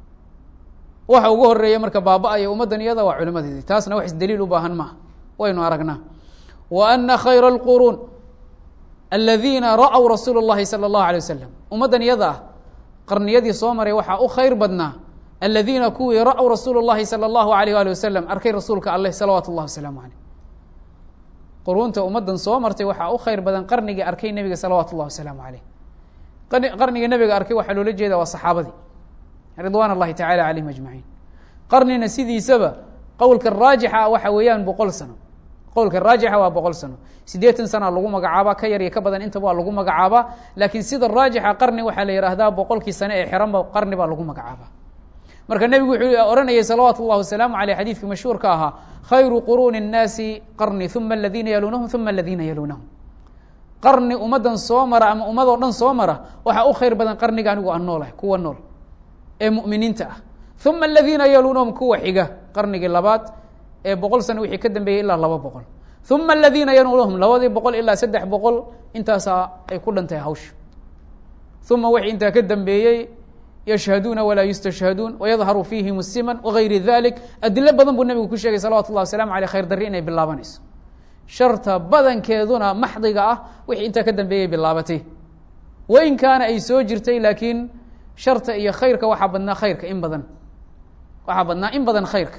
waxa ugu horeeya marka baaba-aya ummaddan iyada waa culimadeedii taasna wax isdaliil u baahan maaha waynu aragnaa wa ana khayra اlquruun aladiina ra'w rasuul اllahi salى اllahu alيه wasalam ummaddan iyada ah qarniyadii soo maray waxaa u khayr badnaa aladiina kuwii ra'w rasuul اllahi salى اllahu alayh ali wasalam arkay rasuulka alleh salawaatu اllah wasalaamu aleyh quruunta ummaddan soo martay waxaa u khayr badan qarnigii arkay nebiga salawaatu اllah wasalaamu aleyh qarniga nebiga arkay waxaa loola jeeda waa saxaabadii ridwan اllahi tacala calayhim ajmaciin qarnina sidiisaba qowlka raajixa ah waxa weeyaan boqol sano qowlka raajixa waa boqol sano siddeetan sana lagu magacaabaa ka yar iyo ka badan intaba waa lagu magacaabaa laakiin sida raajixa qarni waxaa la yihahdaa boqolkii sane ee xiranba qarni baa lagu magacaabaa marka nebigu wuxuu ohanayay salawaatu اllah wasalaamu aleyh xadiidkii mashhuurka ahaa khayru quruuni الnaasi qarni uma aladiina yaluunahum uma aladiina yaluunahum qarni ummaddan soo mara ama ummadoo dhan soo mara waxaa u khayr badan qarniga anigu aan noolahay kuwa nool ee mu'miniinta ah uma aladiina yaluunahum kuwa xiga qarnigii labaad ee boqol sano wixii ka dambeeyey ilaa laba boqol uma aladiina yaluunahum labadii boqol ilaa saddex boqol intaasaa ay ku dhantahay hawsha uma wixii intaa ka dambeeyey yashhaduuna walaa yustashhaduun wayadharu fiihim siman wagayri dalik adilo badan buu nebigu ku sheegay salawatu llah waslamu aleyh khayr darri inay bilaabanayso sharta badankeeduna maxdiga ah wixii intaa ka dambeeyay bilaabatay wain kaana ay soo jirtay laakiin sharta iyo khayrka waxaa badnaa khayrka in badan waxaa badnaa in badan khayrka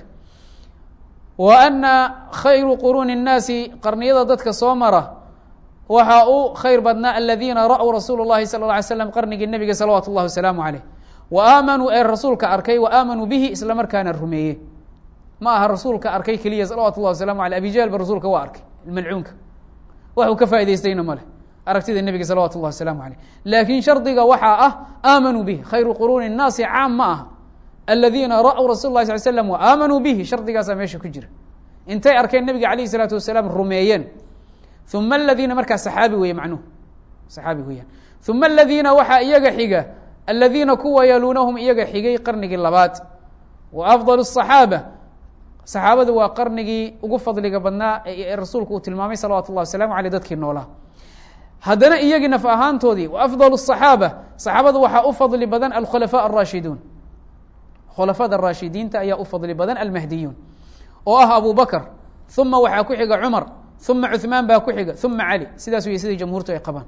wa ana khayru quruuni الnaasi qarniyada dadka soo mara waxaa u khayr badnaa aladiina ra'w rasuul الlahi salى اله alay slam qarnigii nebiga salawaatu اllahi wasalaamu aleyh wa aamanuu ee rasuulka arkay wa aamanuu bihi isla markaana rumeeye ma aha rasuulka arkay keliya salawatu اllah waslamu aleyh abijahl ba rasuulka waa arkay malcuunka waxuu ka faa'idaystayna male aragtida nebiga salawatu اllah wasalaamu aleyh laakiin shardiga waxaa ah aamanuu bihi khayru quruuni الnaasi caam ma aha aladiina ra'w rasul lah sal slam wa aamanuu bihi shardigaasaa meesha ku jira intay arkeen nebiga calayh isalaatu wasalaam rumeeyeen uma aladiina markaa saxaabi weeye macnuhu saxaabi weeyaan uma aladiina waxaa iyaga xiga aladiina kuwa yaluunahum iyaga xigay qarnigii labaad wa afdal الصaxaaba saxaabadu waa qarnigii ugu fadliga badnaa ee rasuulku uu tilmaamay salawatu اllah waslamu aleyh dadkii noolaa haddana iyagii naf ahaantoodii wa afdal الصaxaaba saxaabadu waxaa u fadli badan alkhulafaa الraashiduun khulafada raashidiinta ayaa u fadli badan almahdiyuun oo ah abu bakr uma waxaa ku xiga cumar uma cuثmaan baa ku xiga uma cali sidaas wey sidai jamhuurtu ay qabaan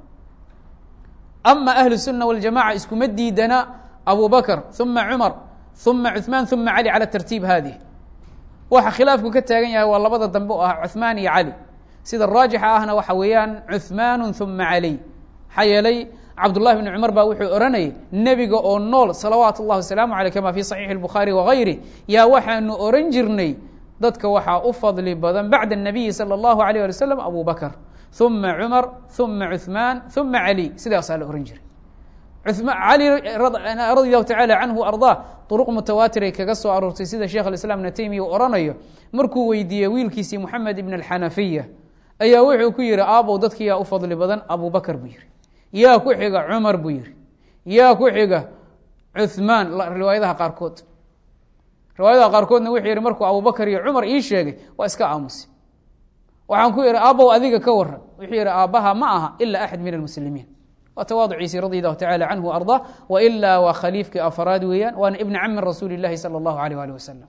ama ahlu الsuna waاljamaca iskuma diidana abu bakr uma cumar uma cuثmaan uma cali calى tartiib haadih waxa khilaafku ka taagan yahay waa labada dambe oo ah cuثmaan iyo cali sida raajixa ahna waxa weeyaan cuثmaan uma cali maxaa yeelay cabdullahi bni cumar baa wuxuu ohanayay nebiga oo nool salawaatu اllahi wasalaamu aleyh kama fi صaxiixi الbukhaari wagayri yaa waxaanu oran jirnay dadka waxaa u fadli badan bacda الnabiyi salى اllahu alيyh ali waslm abu bakr uma cumar uma cuثmaan uma cali sidaasaa la ohan jiray cali radi allahu tacala canhu ardaa duruq mutawaatiray kaga soo aroortay sida sheekh alislaam ibna taymiya uu oranayo markuu weydiiyey wiilkiisii moxamed ibn alxanafiya ayaa wuxuu ku yihi aabow dadki yaa u fadli badan abu bakr buu yihi yaa ku xiga cumar buu yihi yaa ku xiga cuثmaan riwaayadaha qaarkood riwaayadaha qaarkoodna wuxuu yihi markuu abubakr iyo cumar ii sheegay waa iska aamusi waxaan ku ihi aabow adiga ka waran wuxuu yihi aabbaha ma aha ila axad min almuslimiin waa tawaaduciisii radi allahu tacala canhu ardaa wailaa waa khaliifkii afraad weeyaan waana ibna cami rasuuli اllahi salى اllahu alيh ali wasalam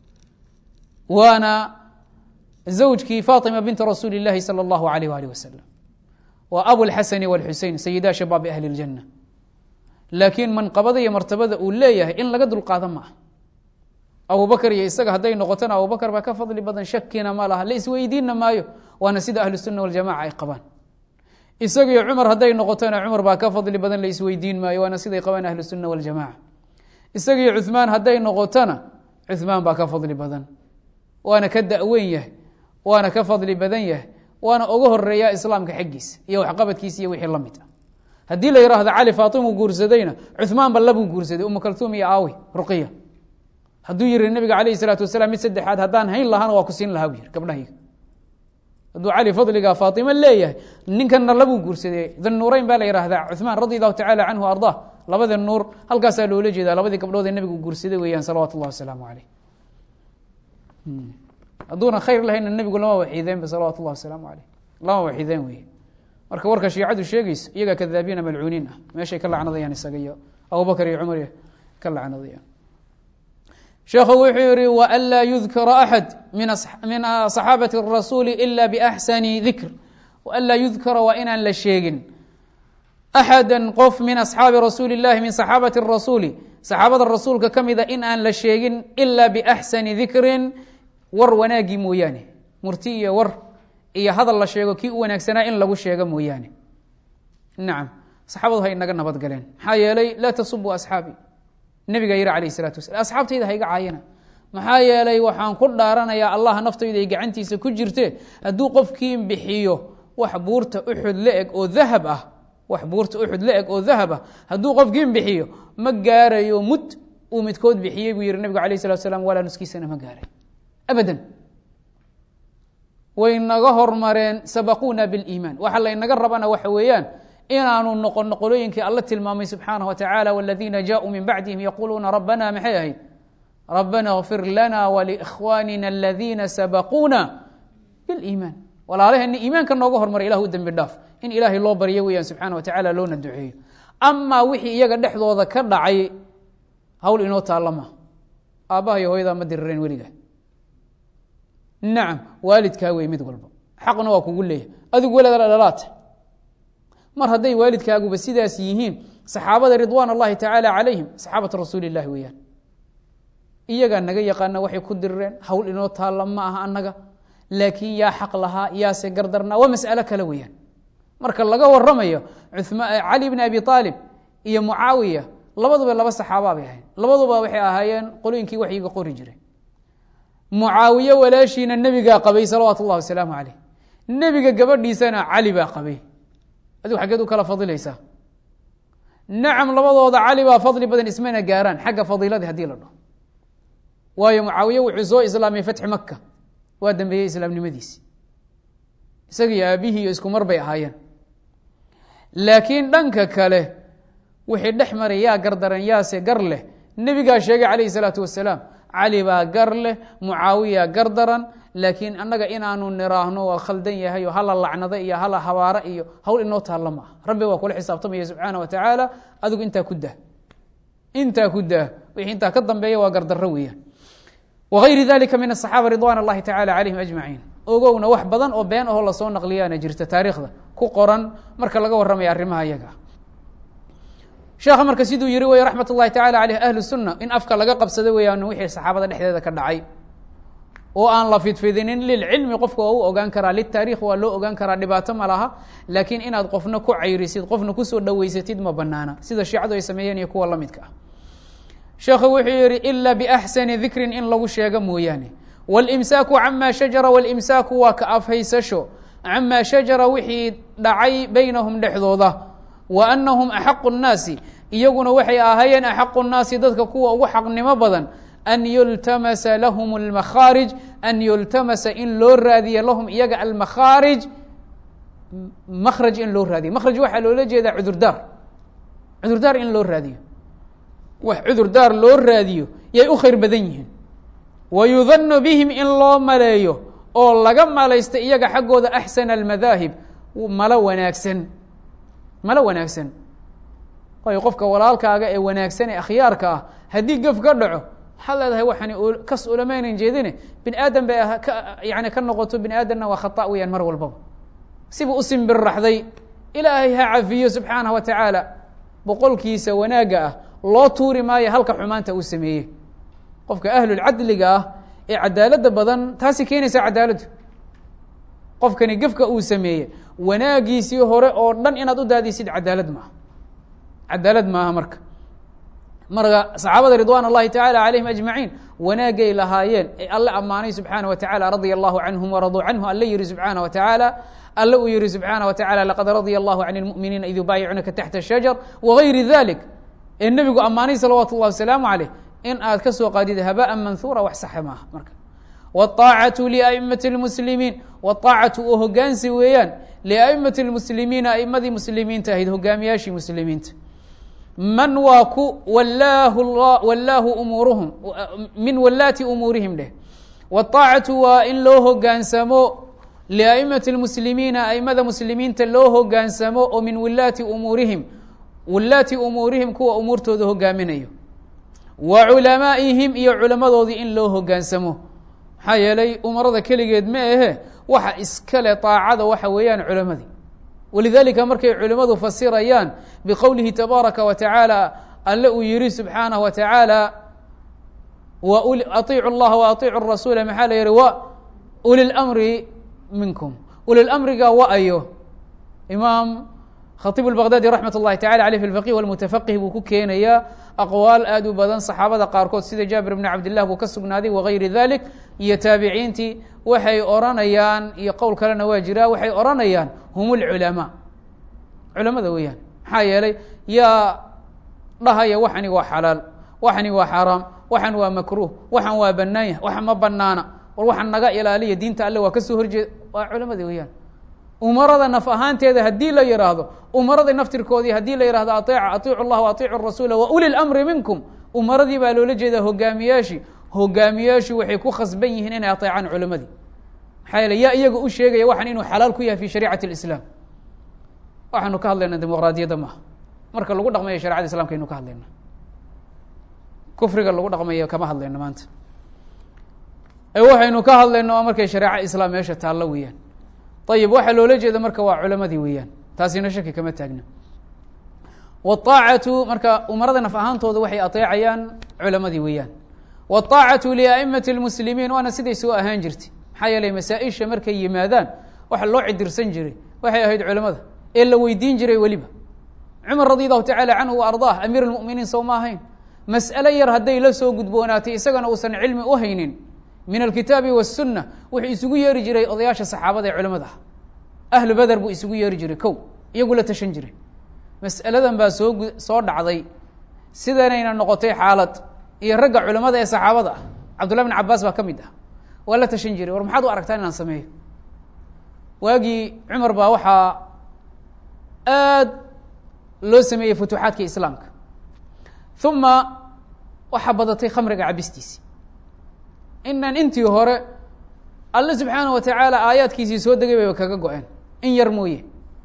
waana zawjkii faطima binti rasuuli اllahi salى اllahu alayh alih wasalam wa abulxasani wاlxusein sayida shabaabi ahli اljana laakiin manqabada iyo martabada uu leeyahay in laga dulqaado ma ah abubakr iyo isaga hadday noqotona abubakr baa ka fadli badan shakina ma laha la isweydiinna maayo waana sida ahlu الsuna waljamaca ay qabaan isagiyo cumar hadday noqotona cumar baa ka fadli badan la isweydiin maayo waana siday qabaan ahlu الsuna waljamaca isagiyo cuثmaan hadday noqotona cuثmaan baa ka fadli badan waana ka daweyn yahay waana ka fadli badan yahay waana uga horeeya islaamka xaggiisa iyo waxqabadkiisa iyo wixii la mid ah haddii la yihahdo cali faatimu guursadayna cuثmaan ba labuu guursaday umu kaltuum iyo aawi ruqiya hadduu yihi nabiga alayh الsalaatu wasalaam mid saddexaad haddaan hayn lahaana waa ku siin lahaa bu yihi gabdhahayga hadduu cali fadliga faatima leeyahay ninkanna labuu guursadey danuurayn baa la yihahdaa cuثmaan radi allahu tacala canhu ardaa labada nuur halkaasaa loola jeedaa labadii gabdhood ee nabigu guursaday weeyaan salawatu اllah wasalaamu aleyh hadduuna khayr lahayna nebigu lama waxiideenba salawatu اllah wasalaamu aleyh lama waxiideen wey marka warka shiicadu sheegayso iyagaa kadaabiina malcuuniin ah meeshay ka lacnadayaan isaga iyo abubakr iyo cumar ka lacnadayaan sheekhu wuxuu yihi wanlaa yudkara axad min صaxaabati الrasuuli ila baxsani dikr wanlaa yudkara waa inaan la sheegin axada qof min asxaabi rasuuli اllahi min صaxaabati الrasuuli saxaabada rasuulka ka mida in aan la sheegin ila baxsani dikrin war wanaagii mooyaane murti iyo war iyo hadal la sheego kii u wanaagsanaa in lagu sheego mooyaane nacam saxaabadu hay naga nabad galeen maxaa yeelay laa tasubu asxaabi nebigaa yihi alayh الsalatu wasala asxaabtayda ha iga caayina maxaa yeelay waxaan ku dhaaranayaa allah naftayda ay gacantiisa ku jirte hadduu qofkii bixiyo wax buurta uxud la eg oo dahab ah wax buurta uxud la eg oo dahab ah hadduu qofkii bixiyo ma gaarayo mud uu midkood bixiyey buu yihi nebigu alayh الsalatu slam walaa nuskiisana ma gaaray abadan way naga hormareen sabaquuna biاliimaan waxa laynaga rabana waxa weeyaan inaanu noqono qolooyinkii alla tilmaamay subxaanaه wa tacala wاladiina jaءuu min bacdihim yaquuluuna rabana maxay ahayd rabana اغfir lana wlikhwanina aladiina sabaquuna biاliimaan walaalaheena iimaanka nooga hormaray ilah u dembi dhaaf in ilaahay loo baryo weeyaan subxana wa tacala loona duceeyo amaa wixii iyaga dhexdooda ka dhacay hawl inoo taalla ma aabbaha iyo hooyadaa ma dirireen weliga nacam waalidkaa wey mid walba xaqna waa kugu leeyahay adigu welaada dhalaata mar hadday waalidkaaguba sidaas yihiin saxaabada ridwaan اllahi tacaala calayhim saxaabatu rasuuli اllahi weeyaan iyagaa naga yaqaana waxay ku dirireen hawl inoo taalla ma aha annaga laakiin yaa xaq lahaa yaase gardarnaa waa mas'alo kale weeyaan marka laga waramayo cali bni abi aalib iyo mucaawiya labaduba laba saxaaba bay ahayn labaduba waxay ahaayeen qolooyinkii waxyiga qori jiray mucaawiye walaashiina nebigaa qabay salawaatu اllahi wasalaamu caleyh nebiga gabadhiisana cali baa qabay adigu xaggeed u kala fadilaysaa nacam labadooda cali baa fadli badan ismana gaaraan xagga fadiiladii hadii la dhaho waayo mucaawiye wuxuu soo islaamay fatxi maka waa dambeeyey islaamnimadiisi isagiyo aabihii iyo isku mar bay ahaayeen laakiin dhanka kale wixii dhex maray yaa gardaran yaase gar leh nebigaa sheegay calayhi salaatu wasalaam cali baa gar leh mucaawiya gar daran laakiin annaga inaanu niraahno waa khaldan yahay oo hala lacnado iyo hala habaaro iyo hawl inoo taalla maaha rabbi waa kula xisaabtamaya subxaana wa tacaala adigu intaa ku dah intaa ku dah wixii intaa ka dambeeya waa gardarro weeyaan wagayri dalika min asaxaaba ridwan اllahi tacala calayhim ajmaciin ogowna wax badan oo been ahoo lasoo naqliyaana jirta taariikhda ku qoran marka laga warramaya arrimaha iyaga sheekha marka siduu yihi wey raxmat اllahi tacala aleyh ahlu sunna in afka laga qabsado weeyaan wixii saxaabada dhexdeeda ka dhacay oo aan la fidfidinin lilcilmi qofka waa u ogaan karaa litaarikh waa loo ogaan karaa dhibaato ma laha laakiin inaad qofna ku cayrisid qofna kusoo dhaweysatid ma banaana sida shiicadu ay sameeyeen iyo kuwa lamidka ah sheekhu wuxuu yihi ila biaxsani dikrin in lagu sheego mooyaane wاlimsaaku cama shajara wاlimsaaku waa ka afhaysasho cama shajara wixii dhacay baynahum dhexdooda wa anahum axaqu الnaasi iyaguna waxay ahaayeen axaqu الnaasi dadka kuwa ugu xaqnimo badan an yultamasa lahum اlmakhaarij an yultamasa in loo raadiyo lahum iyaga almakhaarij makraj in loo raadiyo makraj waxaa loola jeedaa cudurdaar cudurdaar in loo raadiyo wax cudurdaar loo raadiyo yay u khayr badan yihiin wa yudanu bihim in loo maleeyo oo laga malaysta iyaga xaggooda axsana almadaahib malo wanaagsan malo wanaagsan waayo qofka walaalkaaga ee wanaagsan ee akhyaarka ah haddii gef ka dhaco waxaad leedahay waxaan kas ulamaynan jeedine bini aadam bay yani ka noqoto bini aadamna waa khata weyaan mar walbaba siba u simbirraxday ilaahay ha cafiyo subxaanah wa tacaala boqolkiisa wanaagga ah loo tuuri maayo halka xumaanta uu sameeyey qofka ahlulcadliga ah ee cadaaladda badan taasi keenaysa cadaaladdu qofkani gefka uu sameeyey wanaagiisii hore oo dhan inaad u daadisid cadaalad maaha cadaalad maaha marka marka saxaabada ridwan اllahi tacala calayhim ajmaciin wanaagay lahaayeen ee alle ammaanay subxaana wa tacala radia allahu canhum waraduu canhu alle yihi subxaana wa tacaala alle uu yihi subxaana wa tacala laqad radia allahu can اlmu'miniina id yubaayicunaka taxta الshajar wagayri dalik ee nebigu ammaanay salawaatu اllahi wasalaamu caleyh in aad ka soo qaadid habaa manhuura wax saxa maaha marka wاطaacatu liaimati اlmuslimiin wاطaacatu oo hogaansi weeyaan liaimati اlmuslimiina aimadii muslimiinta ahayd hogaamiyaashii muslimiinta man waa ku wallaahu wallaahu umuuruhum min wallaati umuurihim dheh wاطaacatu waa in loo hogaansamo liaimati اlmuslimiina aimada muslimiinta loo hogaansamo oo min wilaati umuurihim wilaati umuurihim kuwa umuurtooda hogaaminayo wa culamaa'ihim iyo culamadoodii in loo hogaansamo maxaa yeelay umarada keligeed ma ahe waxa iskale طaacada waxa weeyaan culamadii walidalika markay culimadu fasirayaan biqowlihi tabaaraka wa tacaala alle uu yihi subxaanaه wa tacaala aiicu اllaha wa aiicu rasuula maxaa la yihi wa uli lmri minkum uli lmriga wa ayo imaam khatiib اbaqdadi raxmat اllahi tacala aleyh fi lfaqih wاlmutafaqih buu ku keenayaa aqwaal aad u badan saxaabada qaarkood sida jaabir bn cabdillah buu ka sugnaaday wagayri dalik iyo taabiciintii waxay oranayaan iyo qowl kalena waa jiraa waxay oranayaan hum اlculamaa culamada weeyaan maxaa yeelay yaa dhahaya waxani waa xalaal waxani waa xaaraam waxan waa makruh waxan waa banaanya waxan ma banaana war waxan naga ilaaliya diinta alle waa kasoo horjeeda waa culamada weeyaan umarada naf ahaanteeda haddii la yihaahdo umarada naftirkoodii haddii la yihahdo aeeca aiicu llah aiicu rasuula wa uli lmri minkum umaradii baa loola jeedaa hogaamiyaashii hogaamiyaashu waxay ku khasban yihiin inay ateecaan culamadii maxaa yeele yaa iyaga u sheegaya waxan inuu xalaal ku yahay fi shariicati اlislaam waxaanu ka hadlayna dimuqraadiyadda maaha marka lagu dhaqmayo sharecada islamka aynu ka hadlayna kufriga lagu dhaqmayo kama hadlayno maanta ee waxaynu ka hadlayno waa markay shareeca islaam meesha taallo weeyaan ayib waxaa loola jeeda marka waa culamadii weeyaan taasina shaki kama taagna wاطaacatu marka umarada naf ahaantooda waxay ateecayaan culamadii weeyaan wاطaacatu liaimati اlmuslimiin waana siday soo ahaan jirtay maxaa yeelay masaa-isha markay yimaadaan waxa loo cidirsan jiray waxay ahayd culamada ee la weydiin jiray weliba cumar radi allahu tacala canhu wa ardaah amiir اlmuminiin sow ma ahayn mas'alo yar hadday la soo gudboonaatay isagana uusan cilmi u haynin min alkitaabi waالsuna wuxuu isugu yeeri jiray odayaasha saxaabada ee culamada ah ahlu beder buu isugu yeeri jiray kow iyagu la tashan jiray mas'aladan baa soo gu soo dhacday sidanayna noqotay xaalad iyo ragga culamada ee saxaabada ah cabdullah bn cabaas baa ka mid ah waa la tashan jiray war maxaad u aragtaa inaan sameeyo waagii cumar baa waxaa aad loo sameeyey futuuxaadka islaamka uma waxaa badatay khamriga cabistiisi inaan intii hore alle subxaana wa tacaala aayaadkiisii soo degay bayba kaga go-een in yar mooye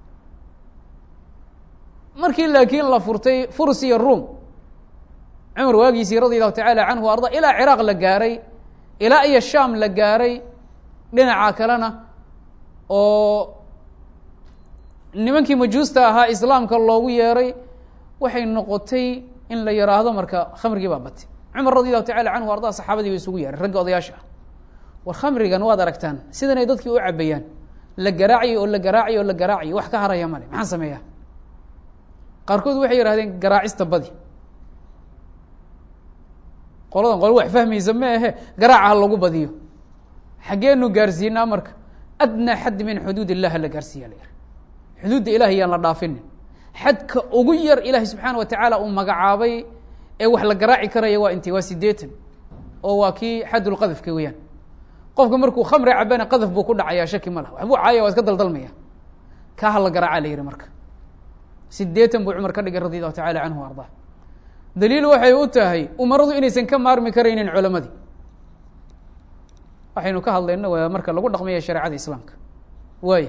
markii laakiin la furtay furs iyo ruom cumar waagiisii radi allahu tacaala canhu arda ilaa ciraaq la gaaray ilaa iyo sham la gaaray dhinaca kalena oo nimankii majuusta ahaa islaamka loogu yeeray waxay noqotay in la yiraahdo marka khamrigii baa batay cumar radi allahu tacala canhu arda saxaabadii ba isugu yeeray ragga odayaasha ah war khamrigan waad aragtaan sidan ay dadkii u cabayaan la garaacayo oo la garaacayo oo la garaacayo wax ka haraya male maxaan sameeyaa qaarkood waxay yihahdeen garaacista badi qoladan qolo wax fahmaysa ma ahe garaaca ha lagu badiyo xaggeenu gaarsiinaa marka adnaa xad min xuduud illah hala gaarsiiya la yihi xuduudda ilahay yaan la dhaafinin xadka ugu yar ilaahay subxaana wa tacaala uu magacaabay ee wax la garaaci karaya waa intee waa sideetan oo waa kii xadulqadafka weeyaan qofka markuu khamri cabana qadaf buu ku dhacayaa shaki ma lah waxbuu caaya waa iska daldalmaya kaa ha la garaaca la yihi marka sideetan buu cumar ka dhigay radi allahu tacala canhu o ardaa daliil waxay u tahay umaradu inaysan ka maarmi karaynin culamadii waxaynu ka hadlayno waa marka lagu dhaqmaya shareecada islaamka waaya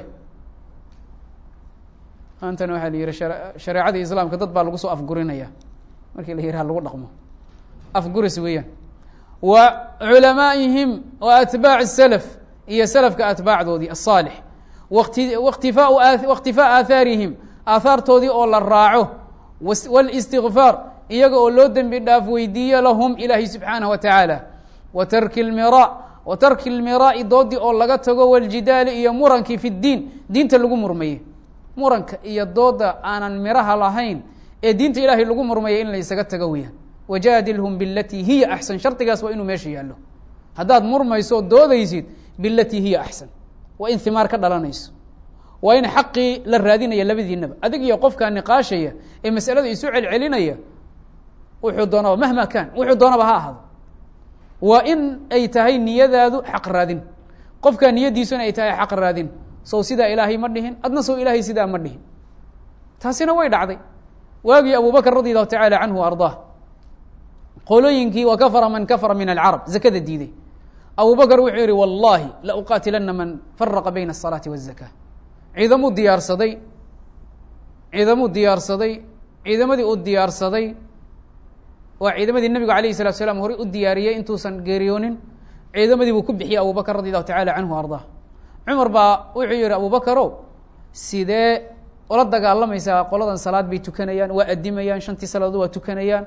maantana waxaa la yihi shareecadii islaamka dad baa lagu soo afgurinaya markii la yihi ha lagu dhaqmo afguris weeyaan wa culamaa'ihim wa atbaaci salaf iyo salafka atbaacdoodii asaalix wati wakhtifaau wakhtifaa aahaarihim aahaartoodii oo la raaco wاlistigfaar iyaga oo loo dembi dhaaf weydiiyo lahum ilaahi subxaanaه wa tacaala wa tarki اlmira wa tarki اlmiraa'i doodii oo laga tago wاljidaali iyo murankii fi اdiin diinta lagu murmaye muranka iyo dooda aanan miraha lahayn ee diinta ilaahay lagu murmaya in la isaga tago weyaan wajaadilhum bilatii hiya axsan shardigaas waa inuu meesha yaallo haddaad murmayso oo doodaysid bilatii hiya axsan waa in himaar ka dhalanayso waa in xaqii la raadinaya labadiinaba adig iyo qofkaa niqaashaya ee masalada isu celcelinaya wuxuu doonaba mahma kaan wuxuu doonaba ha ahaado waa in ay tahay niyadaadu xaq raadin qofkaa niyadiisuna ay tahay xaq raadin sow sidaa ilaahay ma dhihin adna sow ilaahay sidaa ma dhihin taasina way dhacday waagii abubakr radi allahu tacaala canhu ardaa qolooyinkii wa kafara man kafara min alcarab zakada diiday abubakr wuxuu yihi wallahi la uqaatilana man faraqa bayna الsalaati wالzaka ciidamuu diyaarsaday ciidamuu diyaarsaday ciidamadii uu diyaarsaday waa ciidamadii nebigu alayh الsalatu slam horey u diyaariyey intuusan geeriyoonin ciidamadii buu ku bixiyey abubakr radi allahu tacala canhu ardaa cumar baa wuxuu yihi abubakarow sidee ola dagaalamaysaa qoladan salaad bay tukanayaan waa adimayaan shantii salaadood waa tukanayaan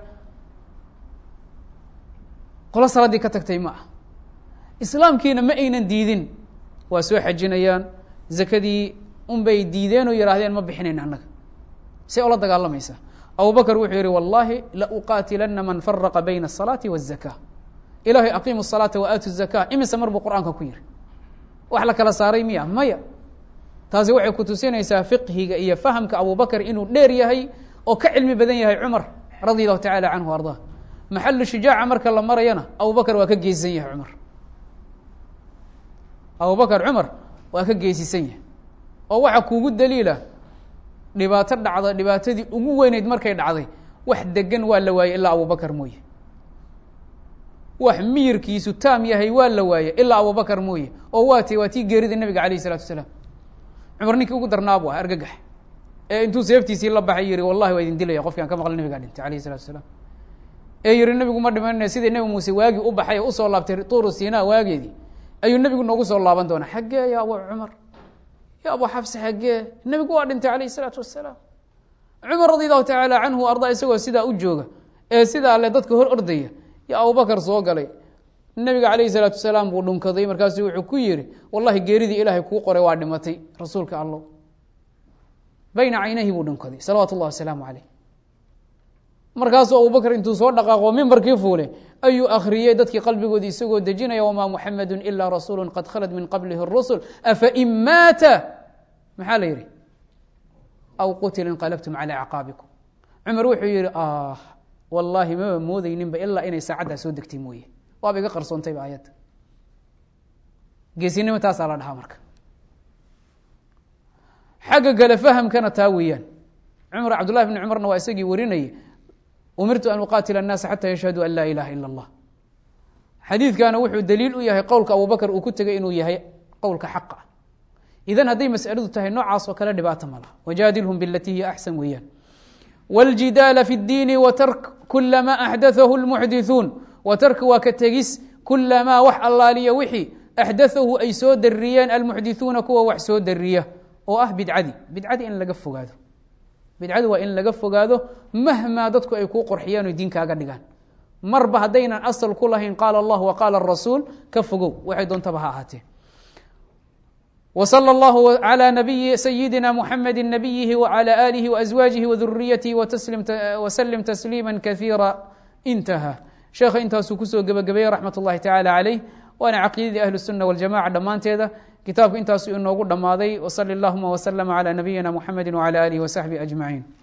qolo salaaddii ka tagtay ma ah islaamkiina ma aynan diidin waa soo xajinayaan zakadii unbay diideen oo yihaahdeen ma bixinayn annaga see ola dagaalamaysaa abubakr wuxuu yihi wallahi la uqaatilana man faraqa bayna الsalaati wالzaka ilahay aqimu الsalaata wa aatu الzaka imise mar buu qur'aanka ku yihi wax la kala saaray miya maya taasi waxay ku tusinaysaa fiqhiga iyo fahamka abubakr inuu dheer yahay oo ka cilmi badan yahay cumar radi allahu tacala canhu ardaa maxalu shujaaca marka la marayana abubakr waa ka geesisan yahay cumar abubakr cumar waa ka geesisan yahay oo waxa kuugu daliila dhibaato dhacda dhibaatadii ugu weyneyd markay dhacday wax degan waa la waayey ilaa abubakr mooye wax miyirkiisu taam yahay waa la waaye ilaa abubakr mooye oo waa tay waa tii geerida nebiga alayh الsalatu asalaam cumar ninkii ugu darnaabu ah argagax ee intuu seeftiisii la baxay yihi wallahi waa idin dilaya qofki aan ka maqlay nebigaa dhintay alayh الsalatu asalaam ee yihi nebigu ma dhimanina sidii nebi muuse waagii u baxay oo usoo laabtay tuuru sina waageedii ayuu nebigu noogu soo laaban doonaa xaggee ya abu cumar ya abu xafse xaggee nebigu waa dhintay alayh الsalaatu wasalaam cumar radi allahu tacaala canhu ardaa isagoo sidaa u jooga ee sidaa le dadka hor ordaya ya abubakar soo galay nebiga calayhi salaatu wasalaam buu dhunkaday markaasu wuxuu ku yihi wallahi geeridii ilaahay kuu qoray waa dhimatay rasuulka allow bayna caynayhi buu dhunkaday salawaatu اllahi wasalaamu caleyh markaasuu abubakr intuu soo dhaqaaqo mimbarkii fuule ayuu akhriyey dadkii qalbigoodi isagoo dejinaya wamaa muxamadu ila rasuulu qad khalad min qablihi الrusul afain maata maxaa la yihi aw qutila inqalabtum calى acqaabikum cumar wuxuu yihi wallaahi maba moodeyninba ilaa inay saacaddaa soo degtay mooye waaba iga qarsoontayba ayadda geesinimo taasaa la dhahaa marka xagga gale fahamkana taa weeyaan cumar cabdullahi bni cumarna waa isagii warinayay umirtu an uqaatila annaasa xata yashhaduu an laa ilaha ila allah xadiidkana wuxuu daliil u yahay qowlka abubakr uu ku tegay inuu yahay qowlka xaqa ah idan hadday masaladu tahay noocaas oo kale dhibaata ma laha wajaadilhum bilatii hiya axsan weeyaan wاljidaala fi اddiini watark kula ma axdathahu lmuxdithuun watark waa ka tegis kula maa wax allaaliya wixii axdathahu ay soo dariyeen almuxdithuuna kuwa wax soo dariya oo ah bidcadi bidcadi in laga fogaado bidcadi waa in laga fogaado mahmaa dadku ay kuu qorxiyaan o diinkaaga dhigaan marba haddaynan asal ku lahayn qaala allah wa qaala rasuul ka fogow waxay doontaba ha ahaatee وصلى الله على نبي سيدنا محمد نبيه وعلى آله وأزواجه وذريته وتسلم وسلم تسليما كثيرا انتهى شheekh intaasuu kusoo gebagabeeyey raxmat الlahi taعalى عalيه waana caqiidadii أهل السuنة والجamاعة dhammaanteeda kitaabku intaasuu inoogu dhammaaday وصلi اللهma وسلم على نبيina محمد وعلى آله وصحبه أجمعين